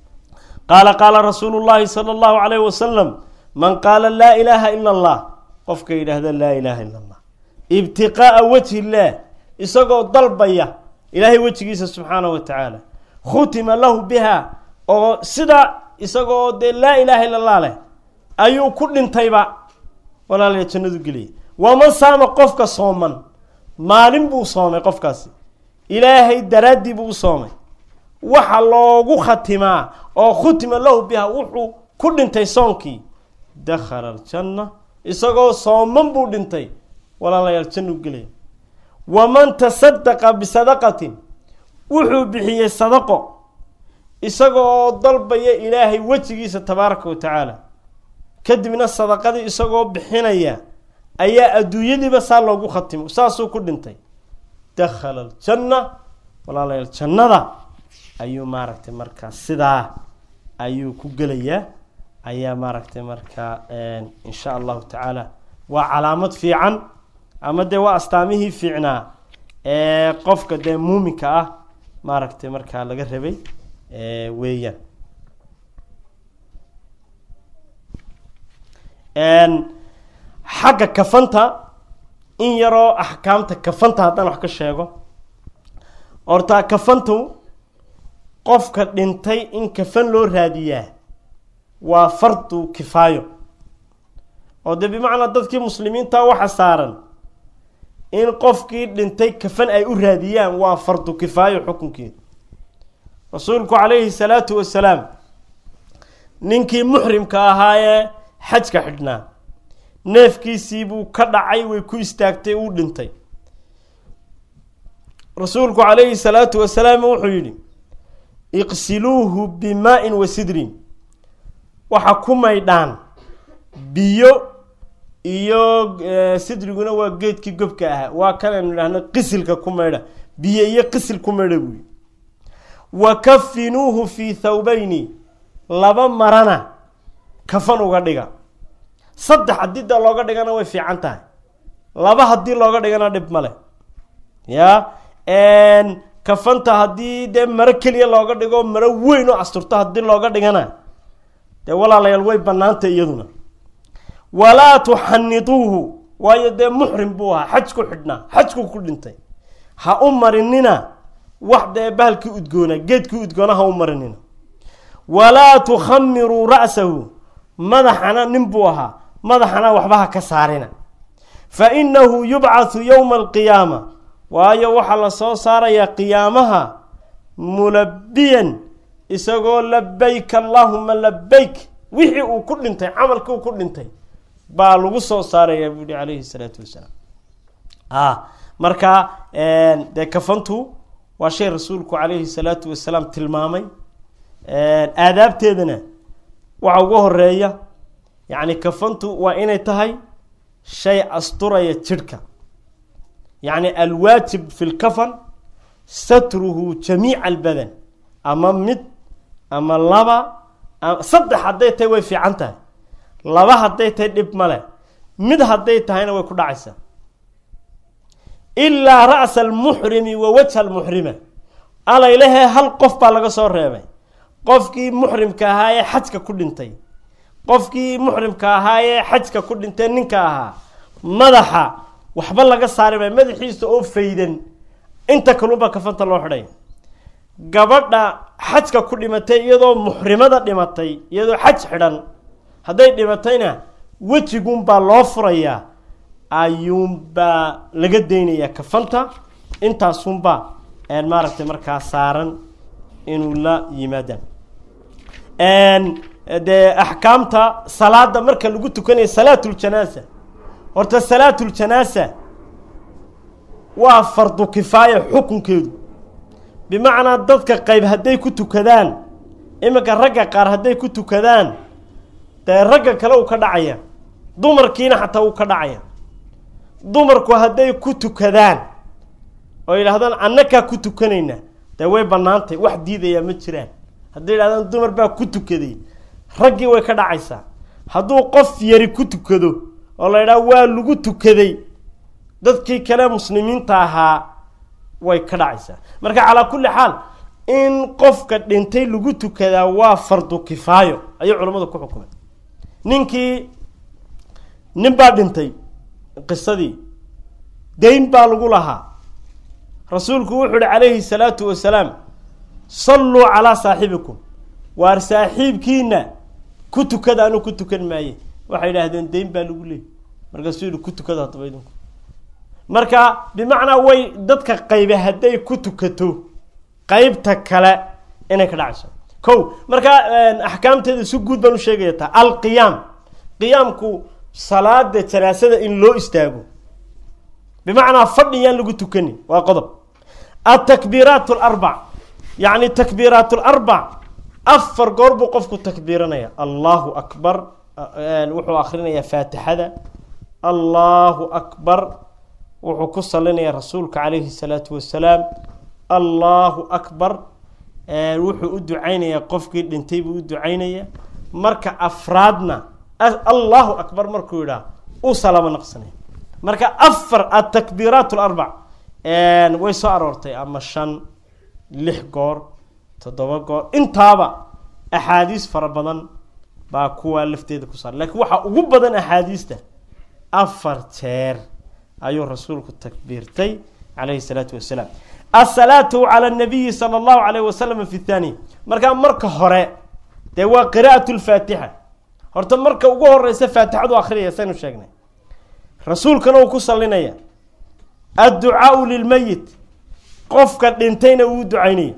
qaala qaala rasuulu llahi sala allahu calayh wasalam man qaala laa ilaaha ila allah qofka yidhaahda laa ilaaha ila allah ibtiqaa'a wajhi illaah isagoo dalbaya ilaahay wejigiisa subxaanahu wa tacaala khutima lahu biha oo sida isagoo dee laa ilaaha illa allah leh ayuu ku dhintayba walaalaya jannadu geliyay waman saama qofka sooman maalin buu soomay qofkaasi ilaahay daraaddii buu u soomay waxa loogu khatimaa oo khutima lahu biha wuxuu ku dhintay soonkii dakhala aljanna isagoo sooman buu dhintay walaalayaal jannu gelaya waman tasadaqa bisadaqatin wuxuu bixiyey sadaqo isaga oo dalbaya ilaahay wejigiisa tabaaraka wa tacaala kadibna sadaqadii isagoo bixinaya ayaa adduunyadiiba saa loogu khatimo saasuu ku dhintay dakhala aljanna walaalayaal jannada ayuu maaragtay markaa sidaa ayuu ku gelayaa ayaa maaragtay markaa insha allahu tacaala waa calaamad fiican ama dee waa astaamihii fiicnaa ee qofka dee muuminka ah maaragtay markaa laga rabay weeyaan xagga kafanta in yaroo axkaamta kafanta haddaan wax ka sheego hortaa kafantu qofka dhintay in kafan loo raadiyaa waa fardu kifaayo oo dee bimacnaa dadkii muslimiinta waxa saaran in qofkii dhintay kafan ay u raadiyaan waa fardu kifaayo xukunkeeda rasuulku calayhi salaatu wasalaam ninkii muxrimka ahaa ee xajka xidhnaa neefkiisii buu ka dhacay way ku istaagtay uu dhintay rasuulku calayhi salaatu wasalaam wuxuu yidhi iqsiluuhu bimaa-in wa sidrin waxa ku maydhaan biyo iyo sidriguna waa geedkii gobka ahaa waa kanaynu idhahno qisilka ku maydha biyo iyo qisil ku maydha buuyi wa kafinuuhu fii thawbayni laba marana kafan uga dhiga saddex haddii da looga dhigana way fiican tahay laba haddii looga dhigana dhib male ya kafanta haddii dee maro keliya looga dhigo maro weyn oo asturto haddii looga dhigana dee walaalayaal way bannaantay iyaduna walaa tuxaniduuhu waayo dee muxrim buu ahaa xaj ku xidhnaa xajku ku dhintay ha u marinina wax dee bahalkii udgoona geedkii udgoona ha u marinina walaa tukhamiruu ra'sahu madaxana nin buu ahaa madaxana waxba ha ka saarina fa inahu yubcathu yowma alqiyaama waayo waxaa la soo saarayaa qiyaamaha mulabiyan isagoo labayk allaahuma labayk wixii uu ku dhintay camalkii uu ku dhintay baa lagu soo saarayaa buu yihi calayhi salaatu wasalaam a marka dee kafantu waa shay rasuulku calayhi salaatu wasalaam tilmaamay aadaabteedana waxa ugu horeeya yacni kafantu waa inay tahay shay asturaya jidhka yacni alwaajib fi lkafan satruhu jamiica albadan ama mid ama laba saddex hadday tahay way fiican tahay laba hadday tahay dhib male mid hadday tahayna way ku dhacaysaa ilaa ra'sa almuxrimi wa wajha almuxrima alaylahee hal qof baa laga soo reebay qofkii muxrimka ahaa ee xajka ku dhintay qofkii muxrimka ahaa ee xajka ku dhintay ninka ahaa madaxa waxba laga saari maayo madaxiisa oo faydan inta kalunbaa kafanta loo xidhay gabadha xajka ku dhimatay iyadoo muxrimada dhimatay iyadoo xaj xidhan hadday dhimatayna wejigunbaa loo furayaa ayuunbaa laga daynayaa kafanta intaasunbaa maaragtay markaa saaran inuu la yimaadaan dee axkaamta salaada marka lagu tukanayo salaatuljanaasa horta salaatuljanaasa waa fardu kifaaya xukunkeedu bimacnaa dadka qayb hadday ku tukadaan iminka ragga qaar hadday ku tukadaan dee ragga kale uu ka dhacaya dumarkiina xataa uu ka dhacaya dumarku hadday ku tukadaan oo yidhahdaan annakaa ku tukanayna dee way bannaantay wax diidayaa ma jiraan hadday yidhahdaan dumar baa ku tukaday raggii way ka dhacaysaa hadduu qof yari ku tukado oo la yidhaha waa lagu tukaday dadkii kale muslimiinta ahaa way ka dhacaysaa marka calaa kulli xaal in qofka dhintay lagu tukadaa waa fardu kifaayo ayay culammadu ku xukumeen ninkii nin baa dhintay qisadii dayn baa lagu lahaa rasuulku wuxuu uhi calayhi salaatu wasalaam salluu calaa saaxibikum waar saaxiibkiina ku tukada anuu ku tukan maaye waxay yidhaahdeen dayn baa lagu leeyay markaasuu yihi ku tukada haddaba idinku marka bimacnaa way dadka qaybe hadday ku tukato qeybta kale inay ka dhacayso ko marka axkaamteeda si guud baan u sheegaya taa alqiyaam qiyaamku salaada janaasada in loo istaago bimacnaa fadhiyaan lagu tukani waa qodob atakbiiraat alarbac yacni takbiiraat alarbac afar goor buu qofku takbiiranaya allahu akbar wuxuu akrinayaa faatixada allahu akbar wuxuu ku salinayaa rasuulka calayhi salaatu wasalaam allahu akbar wuxuu u ducaynayaa qofkii dhintay buu u ducaynaya marka afraadna allahu akbar markuu yidhaah uu salaamo naqsanaya marka afar atakbiiraat alarbac way soo aroortay ama shan lix goor toddoba goor intaaba axaadiis fara badan baa kuwaa lafteeda ku saaray lakiin waxaa ugu badan axaadiista afar jeer ayuu rasuulku takbiirtay calayhi salaatu wasalaam asalaatu cala anabiyi sala allahu calayh wasalam fi thaniya markaa marka hore dee waa qiraa'at lfaatixa horta marka ugu horeysa faatixadu akhriyaya saynu sheegnay rasuulkana uu ku salinaya adducaau lilmeyit qofka dhintayna uu ducaynaya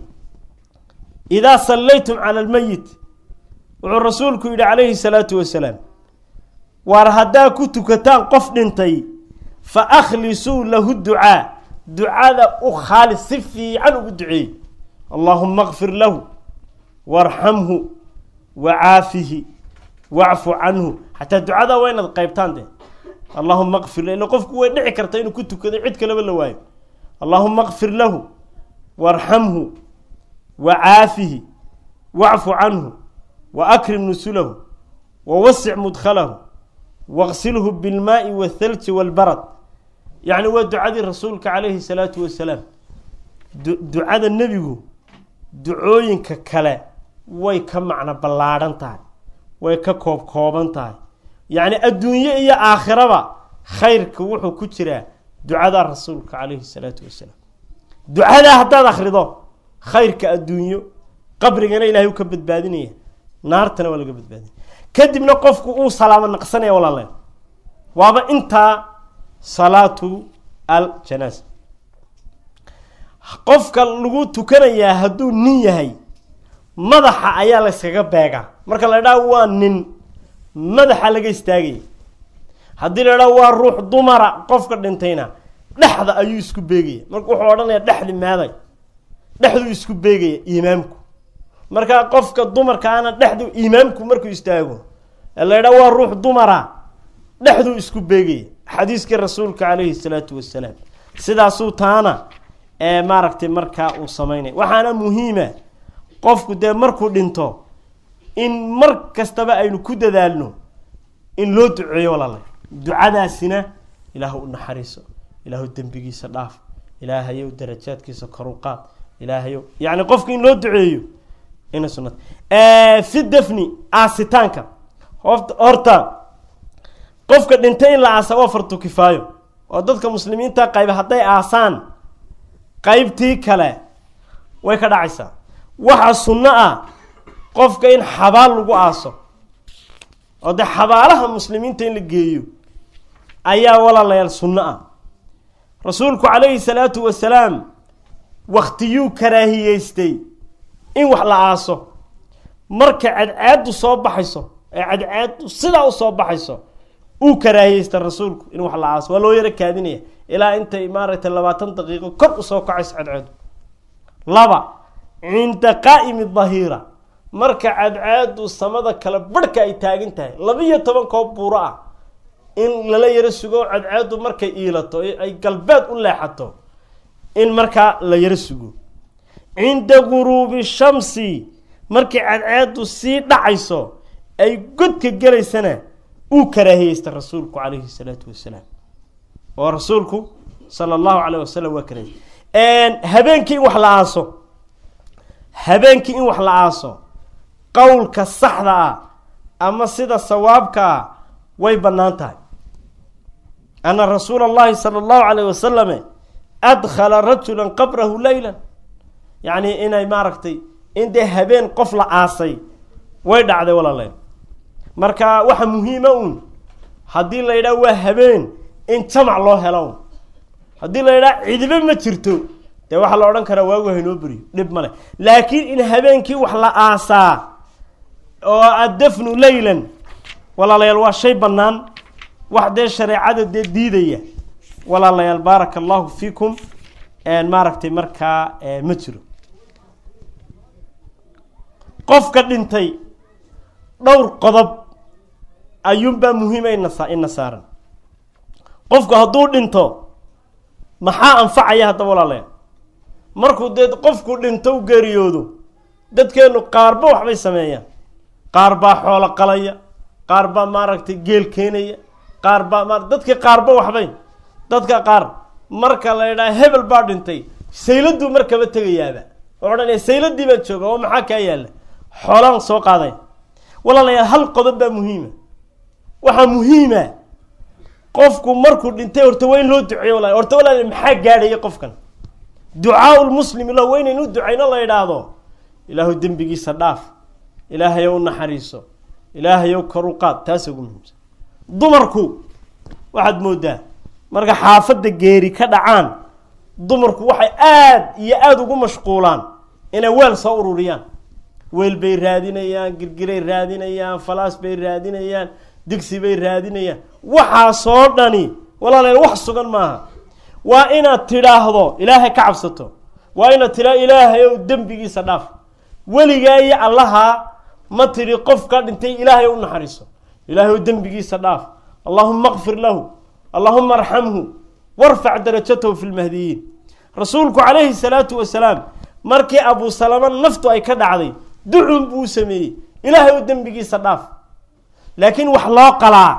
idaa sallaytum cala almeyit wuxuu rasuulku yidhi calayhi salaatu wasalaam waar haddaa ku tukataan qof dhintay fa akhlisuu lahu ducaa ducada u khaalis si fiican ugu duceeyey allaahuma kfir lahu waarxamhu wacaafihi wacfu canhu xataa ducadaa waa inaad qaybtaan de allahuma kfir ila qofku way dhici karta inuu ku tukado cid kaleba la waayo allahuma kfir lahu waarxamhu wacaafihi wacfu canhu waakrim nusulahu wawasic mudkhalahu waqsilhu bilmaai waalthalji waalbarad yacni waa ducadii rasuulka calayhi salaatu wasalaam ducada nebigu ducooyinka kale way ka macno ballaadhan tahay way ka koob kooban tahay yacni adduunye iyo aakhiraba khayrka wuxuu ku jiraa ducada rasuulka calayhi salaatu wasalaam ducadaa haddaad akhrido khayrka adduunyo qabrigana ilahay u ka badbaadinaya naartana waa laga badbaadinaya kadibna qofku uu salaamo naqsanaya walaale waaba intaa salaatu aljanaasa qofka lagu tukanayaa hadduu nin yahay madaxa ayaa la yskaga beegaa marka la idhaha waa nin madaxa laga istaagaya haddii la idhaha waa ruux dumara qofka dhintayna dhexda ayuu isku beegaya marka wuxuu odhanaya dhexdi meeday dhexduu isku beegaya imaamku markaa qofka dumarkaana dhexdu imaamku markuu istaago ee la idhaha waa ruux dumara dhexduu isku beegaya xadiiskii rasuulka calayhi salaatu wasalaam sidaasuu taana ee maaragtay markaa uu sameynaya waxaana muhiima qofku dee markuu dhinto in mar kastaba aynu ku dadaalno in loo duceeyo walaala ducadaasina ilaah u naxariiso ilaahu dembigiisa dhaaf ilaahayow darajaadkiisa koru qaad ilaahayow yacni qofka in loo duceeyo ina sunata fi dafni aasitaanka hort horta qofka dhintay in la aasa waa fartu kifaayo oo dadka muslimiinta qayba hadday aasaan qaybtii kale way ka dhacaysaa waxaa sunno ah qofka in xabaal lagu aaso oo dee xabaalaha muslimiinta in la geeyo ayaa walaalayaal sunno ah rasuulku calayhi salaatu wasalaam waktiyuu karaahiyeystay in wax la aaso marka cadcaaddu soo baxayso ee cadcaaddu sidaa u soo baxayso uu karaahiyeysta rasuulku in wax la aaso waa loo yaro kaadinaya ilaa intay maaragtay labaatan daqiiqo kor usoo kacayso cadcaaddu laba cinda qaa'imi dahiira marka cadcaaddu samada kale barhka ay taagan tahay labiyo toban koob buuro ah in lala yaro sugo cadcaaddu markay iilato ay galbeed u leexato in markaa la yaro sugo cinda guruubi shamsi markay cadcaaddu sii dhacayso ay godka gelaysana uu karaahiyeysta rasuulku calayhi salaatu wasalaam oo rasuulku sala allahu calayh wasalam waa karaahiyey habeenkii in wax la aaso habeenkii in wax la aaso qowlka saxda ah ama sida sawaabka ah way bannaan tahay ana rasuula allahi sala allahu calayh wasalame adkhala rajula qabrahu leylan yacni inay maaragtay in dee habeen qof la aasay way dhacday walaaleel marka waxa muhiima uun haddii la yidhaha waa habeen in jamac loo helo un haddii la yidhaha cidibe ma jirto dee waxaa la odhan karaa waagu haynoo beriyo dhib ma leh laakiin in habeenkii wax la aasaa oo addafnu leylan walaalayaal waa shay bannaan wax dee shareecada dee diidaya walaalayaal baaraka allahu fiikum maaragtay markaa ma jiro qofka dhintay dhowr qodob ayuunbaa muhiima inasa ina saaran qofku hadduu dhinto maxaa anfacaya haddaba walaalayaal markuu dee qofku dhinto u geeriyoodo dadkeenu qaarba waxbay sameeyaan qaar baa xoolo qalaya qaar baa maaragtay geel keenaya qaar baa ma dadka qaarba waxbay dadka qaar marka la yidhaha hebel baa dhintay sayladuu markaba tegayaaba oo odhanaya sayladii baan jooga oo maxaa kaa yaalla xoolaan soo qaaday walaalayaal hal qodob baa muhiima waxaa muhiima qofku markuu dhintay horta waa in loo duceeyo walaal horta walaal maxaa gaadhaya qofkan ducaau lmuslim ila waa inaynu ducayno la yidhaahdo ilaahu dembigiisa dhaaf ilaahayow naxariiso ilaahayow karu qaad taas ugu muhiimsan dumarku waxaad moodaa marka xaafadda geeri ka dhacaan dumarku waxay aada iyo aada ugu mashquulaan inay weel soo ururiyaan weel bay raadinayaan girgiray raadinayaan falaas bay raadinayaan digsi bay raadinayaan waxaasoo dhani walaaleel wax sugan maaha waa inaad tidhaahdo ilaahay ka cabsato waa inaad tidhaahdo ilaahay ow dembigiisa dhaaf weligaa iyo allahaa ma tidhi qofka dhintay ilaahay u naxariiso ilaahay ow dembigiisa dhaaf allahuma kfir lahu allahuma arxamhu warfac darajatahu fi lmahdiyiin rasuulku calayhi salaatu wasalaam markii abu salama naftu ay ka dhacday ducun buu sameeyey ilaahay ow dembigiisa dhaaf laakiin wax loo qalaa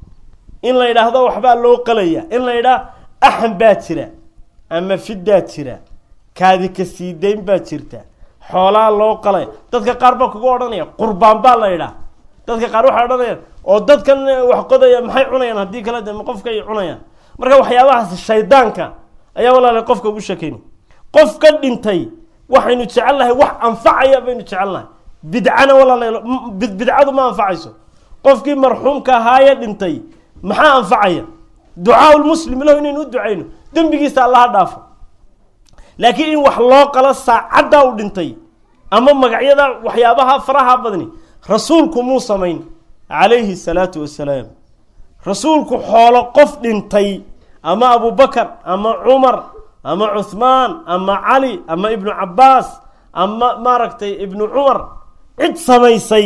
in la yidhaahdo waxbaa loo qalaya in la yidhaah axan baa jira ama fidaa jira kaadi ka siidayn baa jirta xoolaa loo qalay dadka qaar baa kuga odhanaya qurbaan baa la yidhaah dadka qaar waxay odhanayaan oo dadkan wax qodaya maxay cunayaan haddii kale de qofka ay cunayaan marka waxyaabahaas shaydaanka ayaa walaala qofka ugu sheekayna qof ka dhintay waxaynu jecelnahay wax anfacaya baynu jecelnahay bidcana walaala bidcadu ma anfacayso qofkii marxuumka ahaaye dhintay maxaa anfacaya ducaa lmuslim lahu inaynu u ducayno dembigiisa allaha dhaafo laakiin in wax loo qalo saacaddaa u dhintay ama magacyada waxyaabaha faraha badni rasuulku muu samayn calayhi salaatu wasalaam rasuulku xoolo qof dhintay ama abubakar ama cumar ama cuhmaan ama cali ama ibnu cabbaas ama maaragtay ibnu cumar cid samaysay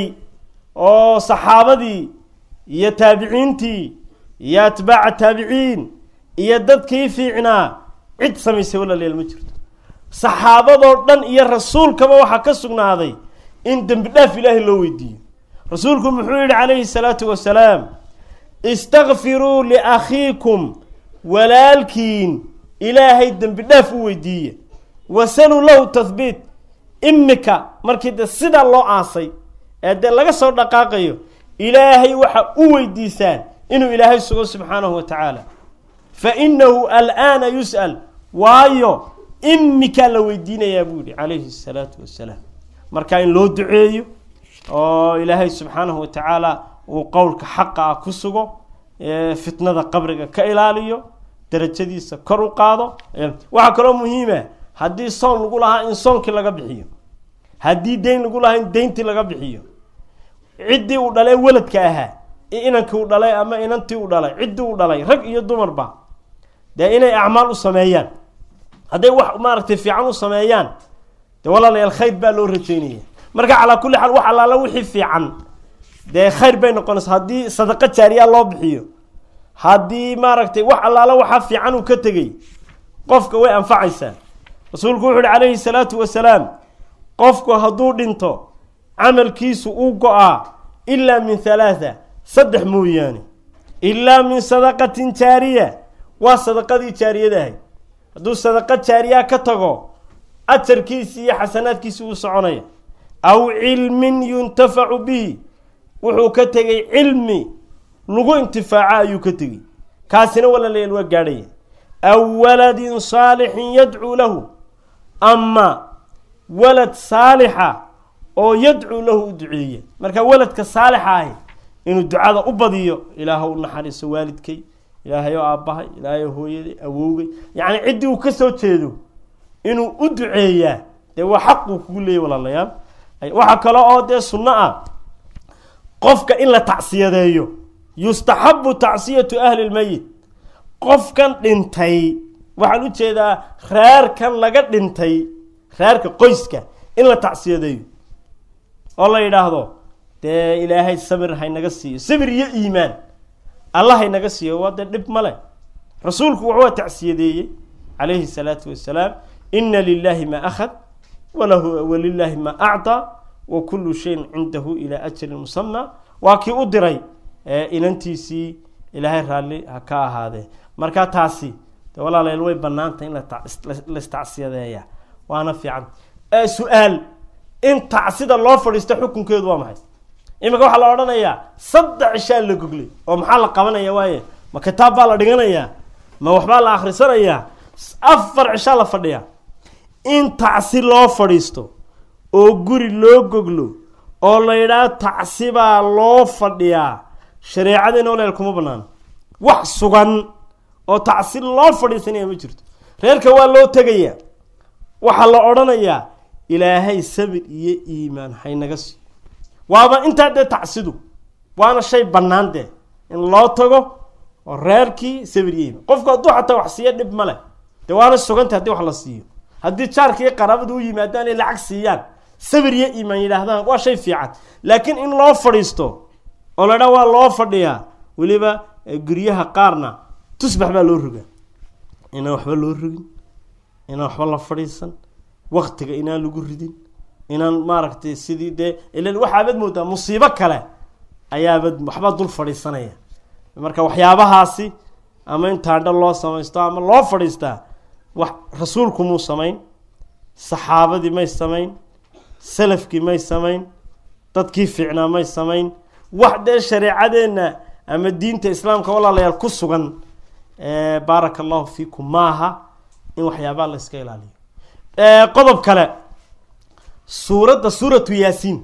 oo saxaabadii iyo taabiciintii iyo atbaaca taabiciin iyo dadkii fiicnaa cid samaysay walaalayaal ma jirto saxaabadoo dhan iyo rasuulkaba waxaa ka sugnaaday in dembi dhaaf ilaahay loo weydiiyo rasuulku muxuu yihi calayhi salaatu wasalaam istakfiruu liakhiikum walaalkiin ilaahay dembi dhaaf u weydiiye wasaluu lahu tahbiit imika markii de sidaa loo aasay ee dee laga soo dhaqaaqayo ilaahay waxa u weydiisaan inuu ilaahay sugo subxaanahu wa tacaala fa inahu al'aana yus'al waayo imikaa la weydiinayaa buu yihi calayhi salaatu wassalaam marka in loo duceeyo oo ilaahay subxaanahu wa tacaala uu qowlka xaqa ah ku sugo fitnada qabriga ka ilaaliyo darajadiisa kor u qaado waxaa kaloo muhiima haddii soon lagu lahaa in soonkii laga bixiyo haddii deyn lagu lahaa in deyntii laga bixiyo ciddii uu dhalay weladka ahaa inankii uu dhalay ama inantii uu dhalay ciddii uu dhalay rag iyo dumarba dee inay acmaal u sameeyaan hadday wax maaragtay fiican u sameeyaan dee walaalayaal khayr baa loo rajeynaya marka calaa kulli xaal wax allaala wixii fiican dee khayr bay noqonaysa haddii sadaqo jaariya loo bixiyo haddii maaragtay wax allaala waxaa fiican uu ka tegey qofka way anfacaysaa rasuulku wuxu uhi calayhi salaatu wasalaam qofku hadduu dhinto camalkiisu uu go-aa ilaa min halaatha saddex mooyaane ilaa min sadaqatin jaariya waa sadaqadii jaariyadahay hadduu sadaqo jaariya ka tago ajarkiisi iyo xasanaadkiisi uu soconaya aw cilmin yuntafacu bihi wuxuu ka tegay cilmi lagu intifaaco ayuu ka tegey kaasina walaalayaal waa gaadhaya aw waladin saalixin yadcuu lahu ama walad saalixa oo yadcuu lahu u duceeya marka waladka saalixa ahi inuu ducada u badiyo ilaah u naxariiso waalidkay ilaahay oo aabbahay ilaahay oo hooyaday awowgay yacni ciddii uu ka soo jeedo inuu u duceeyaa dee waa xaquu kugu leeyay walaalayaal waxaa kale oo dee sunno ah qofka in la tacsiyadeeyo yustaxabu tacsiyatu ahli lmeyit qofkan dhintay waxaan u jeedaa reerkan laga dhintay reerka qoyska in la tacsiyadeeyo oo la yidhaahdo dee ilaahay sabir haynaga siiyo sabir iyo iimaan allah haynaga siiyo waa dee dhib male rasuulku wuxuu tacsiyadeeyey calayhi salaatu wasalaam ina lilahi ma akhad walahu walilaahi ma acطaa wa kullu shayin cindahu ilaa ajalin musama waa kii u diray inantiisii ilaahay raalli ha ka ahaadee marka taasi de walaalayaal way banaantay in lastacsiyadeeya waana fiican su-aal in tacsida loo fadhiisto xukunkeedu waa maxay iminka waxaa la odhanayaa saddex cishaa la goglay oo maxaa la qabanaya waaye ma kitaab baa la dhiganayaa ma waxbaa la akhrisanayaa afar cishaa la fadhiyaa in tacsi loo fadhiisto oo guri loo goglo oo la yidhaah tacsi baa loo fadhiyaa shareecadiina waleel kuma banaano wax sugan oo tacsi loo fadhiisanaya ma jirto reerka waa loo tegayaa waxaa la odhanayaa ilaahay sabir iyo iimaan haynaga siiyo waaba intaa dee tacsidu waana shay bannaan dee in loo tago oo reerkii sabir iyo iimaan qofku hadduu xataa wax siiyo dhib ma leh dee waana sugantay haddii wax la siiyo haddii jaarkii qaraabadu u yimaadaan ay lacag siiyaan sabir iyo iimaan yidhaahdaan waa shay fiican laakiin in loo fadhiisto oo la dhaa waa loo fadhiyaa weliba guryaha qaarna tusbax baa loo rogaa inaan waxba loo rogin inaan waxba la fadhiisan waktiga inaan lagu ridin inaan maaragtay sidii dee ilan waxaabad moodaa musiibo kale ayaabad waxbaa dul fadhiisanaya marka waxyaabahaasi ama in taandho loo samaysto ama loo fadhiistaa wax rasuulku muu samayn saxaabadii may samayn salafkii may samayn dadkii fiicnaa may samayn wax dee shareecadeenna ama diinta islaamka walaalayaal ku sugan baaraka allahu fiikum maaha in waxyaabaha la iska ilaaliyo qodob kale suuradda suuratu yaasiin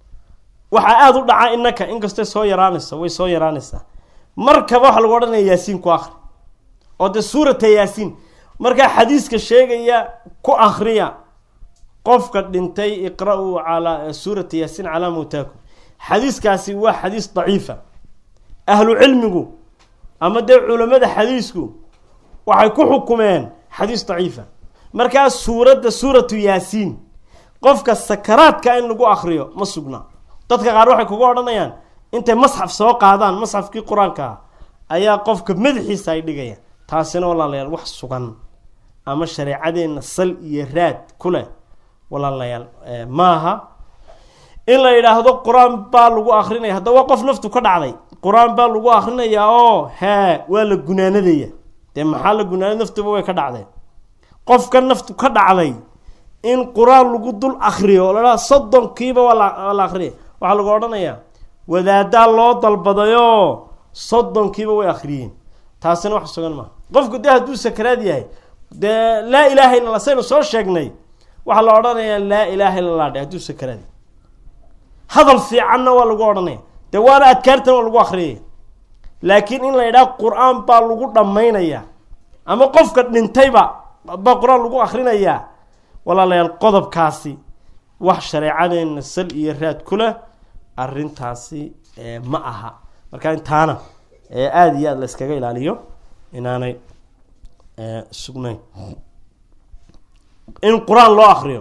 waxaa aada u dhaca inaka inkastay soo yaraanayso way soo yaraanaysaa markaba waxaa lagu odhanaya yaasiin ku akri oo dee suurata yaasiin markaa xadiiska sheegaya ku akriya qofka dhintay iqra-uu calaa suurata yaasiin calaa mawtaakum xadiiskaasi waa xadiis daciifa ahlu cilmigu ama dee culamada xadiisku waxay ku xukumeen xadiis daciifa markaa suuradda suuratu yaasiin qofka sakaraadka in lagu akriyo ma sugna dadka qaar waxay kuga odhanayaan intay masxaf soo qaadaan masxafkii qur-aanka ah ayaa qofka madaxiisa ay dhigayaan taasina walaalayaal wax sugan ama shareecadeenna sal iyo raad ku leh walaalayaal maaha in la yidhaahdo qur-aan baa lagu akrinaya haddaba qof naftu ka dhacday qur-aan baa lagu akrinayaa oo hee waa la gunaanadaya dee maxaa la gunaanay naftuba way ka dhacdeen qofka naftu ka dhacday in qur-aan lagu dul akriyo oo ladhaha soddonkiiba waa la waa la akriya waxaa lagu odhanayaa wadaadaa loo dalbadayoo soddonkiiba way akhriyeen taasina wax sugan maaha qofku dee hadduu sakaraad yahay dee laa ilaaha illa allah saynu soo sheegnay waxaa la odhanayaa laa ilaaha illa allah dhe hadduu sakaraad yahay hadal fiicanna waa lagu odhanaya dee waana adkaartana waa lagu akhriyaya laakiin in la yidhaha qur-aan baa lagu dhammaynayaa ama qofka dhintayba baa qur-aan lagu akrinayaa walaalayaal qodobkaasi wax shareecadeenna sal iyo raad ku leh arrintaasi ma aha marka intaana aada iyo aada la iskaga ilaaliyo inaanay sugnayn in qur-aan loo akriyo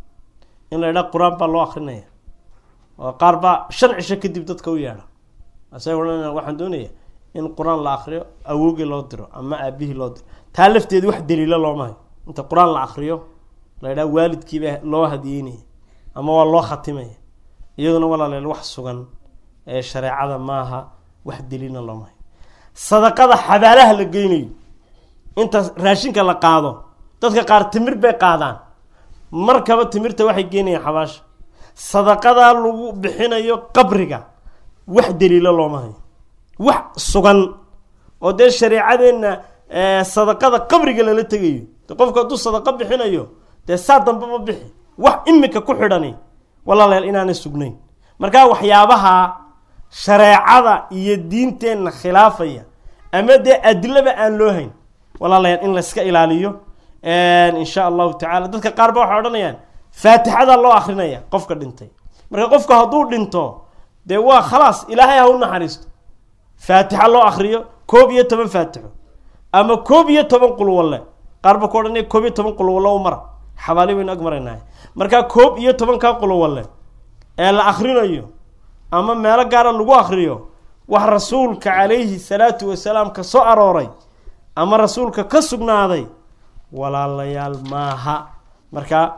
in la yidhaha qur-aan baa loo akrinaya oo qaar baa shan cisho kadib dadka u yeedha asa odhanaya waxaan doonaya in qur-aan la akriyo awoogii loo diro ama aabihii loo diro taa lafteeda wax daliilo looma hayo inta qur-aan la akriyo la yidhaha waalidkiiba loo hadiyeynaya ama waa loo khatimaya iyaduna walaaleel wax sugan ee shareecada maaha wax daliilna looma hayo sadaqada xabaalaha la geynayo inta raashinka la qaado dadka qaar timir bay qaadaan markaba timirta waxay geynayaan xabaasha sadaqadaa lagu bixinayo qabriga wax daliilo looma hayo wax sugan oo dee shareecadeenna sadaqada qabriga lala tegayo de qofku hadduu sadaqo bixinayo dee saa dambaba bixi wax imika ku xidhani walaalayaal inaanay sugnayn markaa waxyaabaha shareecada iyo diinteenna khilaafaya ama dee adilaba aan loo hayn walaalayaal in layska ilaaliyo insha allahu tacala dadka qaar ba waxay odhanayaan faatixada loo akrinaya qofka dhintay marka qofka hadduu dhinto dee waa khalaas ilaahay ha u naxariisto faatixa loo akriyo koob iyo toban faatixo ama koob iyo toban qulwalle qaar ba ku odhanaya koob iyo toban qulwalle u mara xabaali baynu ag maraynahay markaa koob iyo tobankaa qulwalle ee la akrinayo ama meelo gaara lagu akriyo wax rasuulka calayhi salaatu wasalaam ka soo arooray ama rasuulka ka sugnaaday walaalayaal maaha marka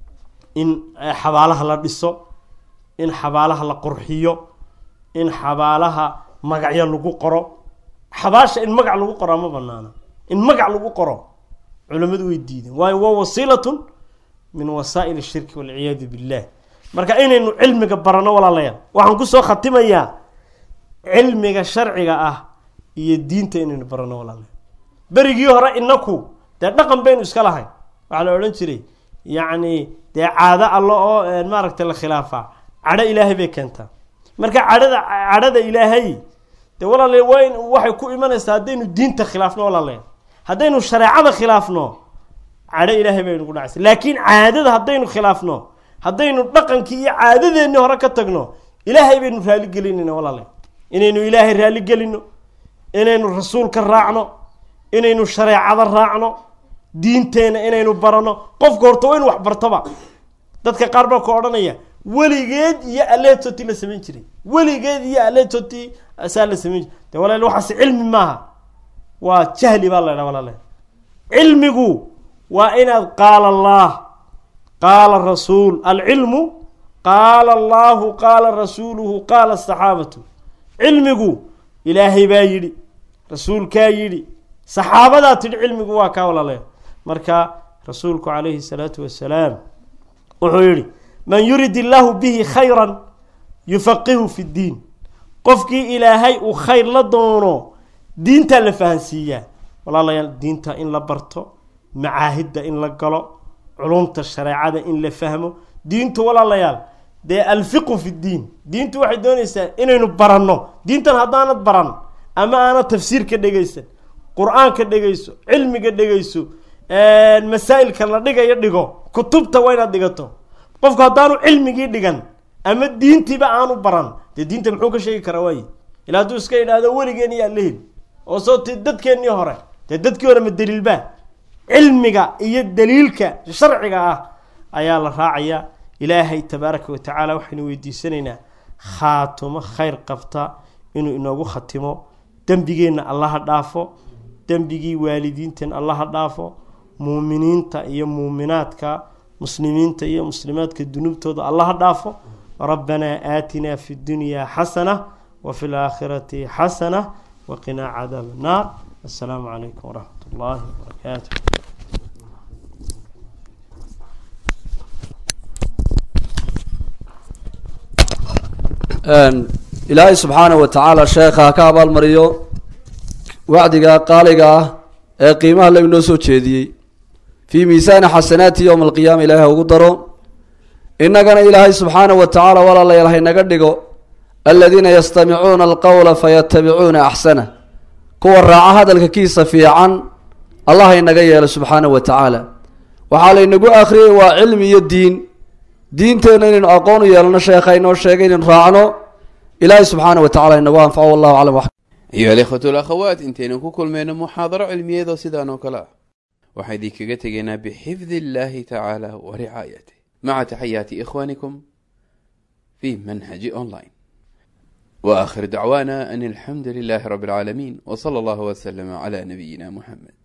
in xabaalaha la dhiso in xabaalaha la qurxiyo in xabaalaha magacyo lagu qoro xabaasha in magac lagu qoro ma banaana in magac lagu qoro culamadu way diideen waayo waa wasiilatun min wasaa'il shirki walciyaadu billah marka inaynu cilmiga barano walaalayaal waxaan kusoo khatimayaa cilmiga sharciga ah iyo diinta inaynu barano walaalayaal berigii hore inaku dee dhaqan baynu iska lahayn waxaa la odhan jiray yacni dee caado allo oo maaragtay la khilaafaa cadho ilaahay bay keentaa marka cadhada cadhada ilaahay dee walaalayaal waa in waxay ku imanaysaa haddaynu diinta khilaafno walaalayaal haddaynu shareecada khilaafno cadho ilaahay baynu ku dhacaysa laakiin caadada haddaynu khilaafno haddaynu dhaqankii iyo caadadeennii hore ka tagno ilaahay baynu raaligelinayna walaalayaal inaynu ilaahay raaligelino inaynu rasuulka raacno inaynu shareecada raacno diinteenna inaynu barano qofka horta waa inu wax bartaba dadka qaar baa ku odhanaya weligeed iyo aleetoti la samayn jiray weligeed iyo aleetoti saa la samayn jiray de walaal waxaas cilmi maaha waa jahli baa la ydhaha walaal cilmigu waa inaad qaala allah qaala rasuul alcilmu qaala allahu qaala rasuuluhu qaala asaxaabatu cilmigu ilaahay baa yidhi rasuulkaa yidhi saxaabadaa tidhi cilmigu waa kaa walaaleya marka rasuulku calayhi salaatu wasalaam wuxuu yidhi man yurid illaahu bihi khayran yufaqihu fi ddiin qofkii ilaahay uu khayr la doono diintaa la fahansiiyaa walaalayaal diinta in la barto macaahidda in la galo culumta shareecada in la fahmo diintu walaalayaal dee alfiqu fi ddiin diintu waxay doonaysaa inaynu baranno diintan haddaanad baran ama aanad tafsiirka dhegaysan qur-aanka dhegayso cilmiga dhegayso masaa-ilka la dhigayo dhigo kutubta waa inaad dhigato qofku haddaanu cilmigii dhigan ama diintiiba aanu baran dee diinta muxuu ka sheegi karaa waaye ila hadduu iska yidhaahdo weligeen iyaa la heli oo soo ti dadkeennii hore dee dadkii hore ma daliilbaa cilmiga iyo daliilka sharciga ah ayaa la raacayaa ilaahay tabaaraka wa tacaala waxaynu weydiisanaynaa khaatumo khayr qabta inuu inoogu khatimo dembigeenna allaha dhaafo dembigii waalidiinteen allaha dhaafo muuminiinta iyo muuminaadka muslimiinta iyo muslimaadka dunuubtooda allaha dhaafo rabbanaa aatinaa fi ddunyaa xasana wa fi laakhirati xasana waqinaa cadaab annaar assalaamu calaykum waraxmat ullaahi wabarakaatu ilaahay subxaanahu wa tacaala sheekha ha ka abaalmariyo wacdiga qaaliga ah ee qiimaha la inoo soo jeediyey fii miisaani xasanaati yowma alqiyaama ilaahay ha ugu daro innagana ilaahay subxaanahu wa tacaala walaalayaal haynaga dhigo aladiina yastamicuuna alqowla fayatabicuuna axsana kuwa raaca hadalka kiisa fiican allah haynaga yeelo subxaanahu wa tacaala waxaa laynagu akhriyey waa cilmi iyo diin diinteenna inaynu aqoon u yeelano sheekha inoo sheegay inaynu raacno ilaahay subxaana wa tacala inagu anfaco wallahu aclam wax ayuha alikhwatu alakhawaat intaynu ku kulmayno muxaadaro cilmiyeedoo sidaan oo kale ah waxaa idinkaga tegaynaa bixifdi illahi tacaala wa ricaayatih maca taxayaati ikhwanikum fi manhaji online wa aakhir dacwaana an alxamdu lilahi rabi alcaalamiin w sala allahu waslama cala nabiyina muxamed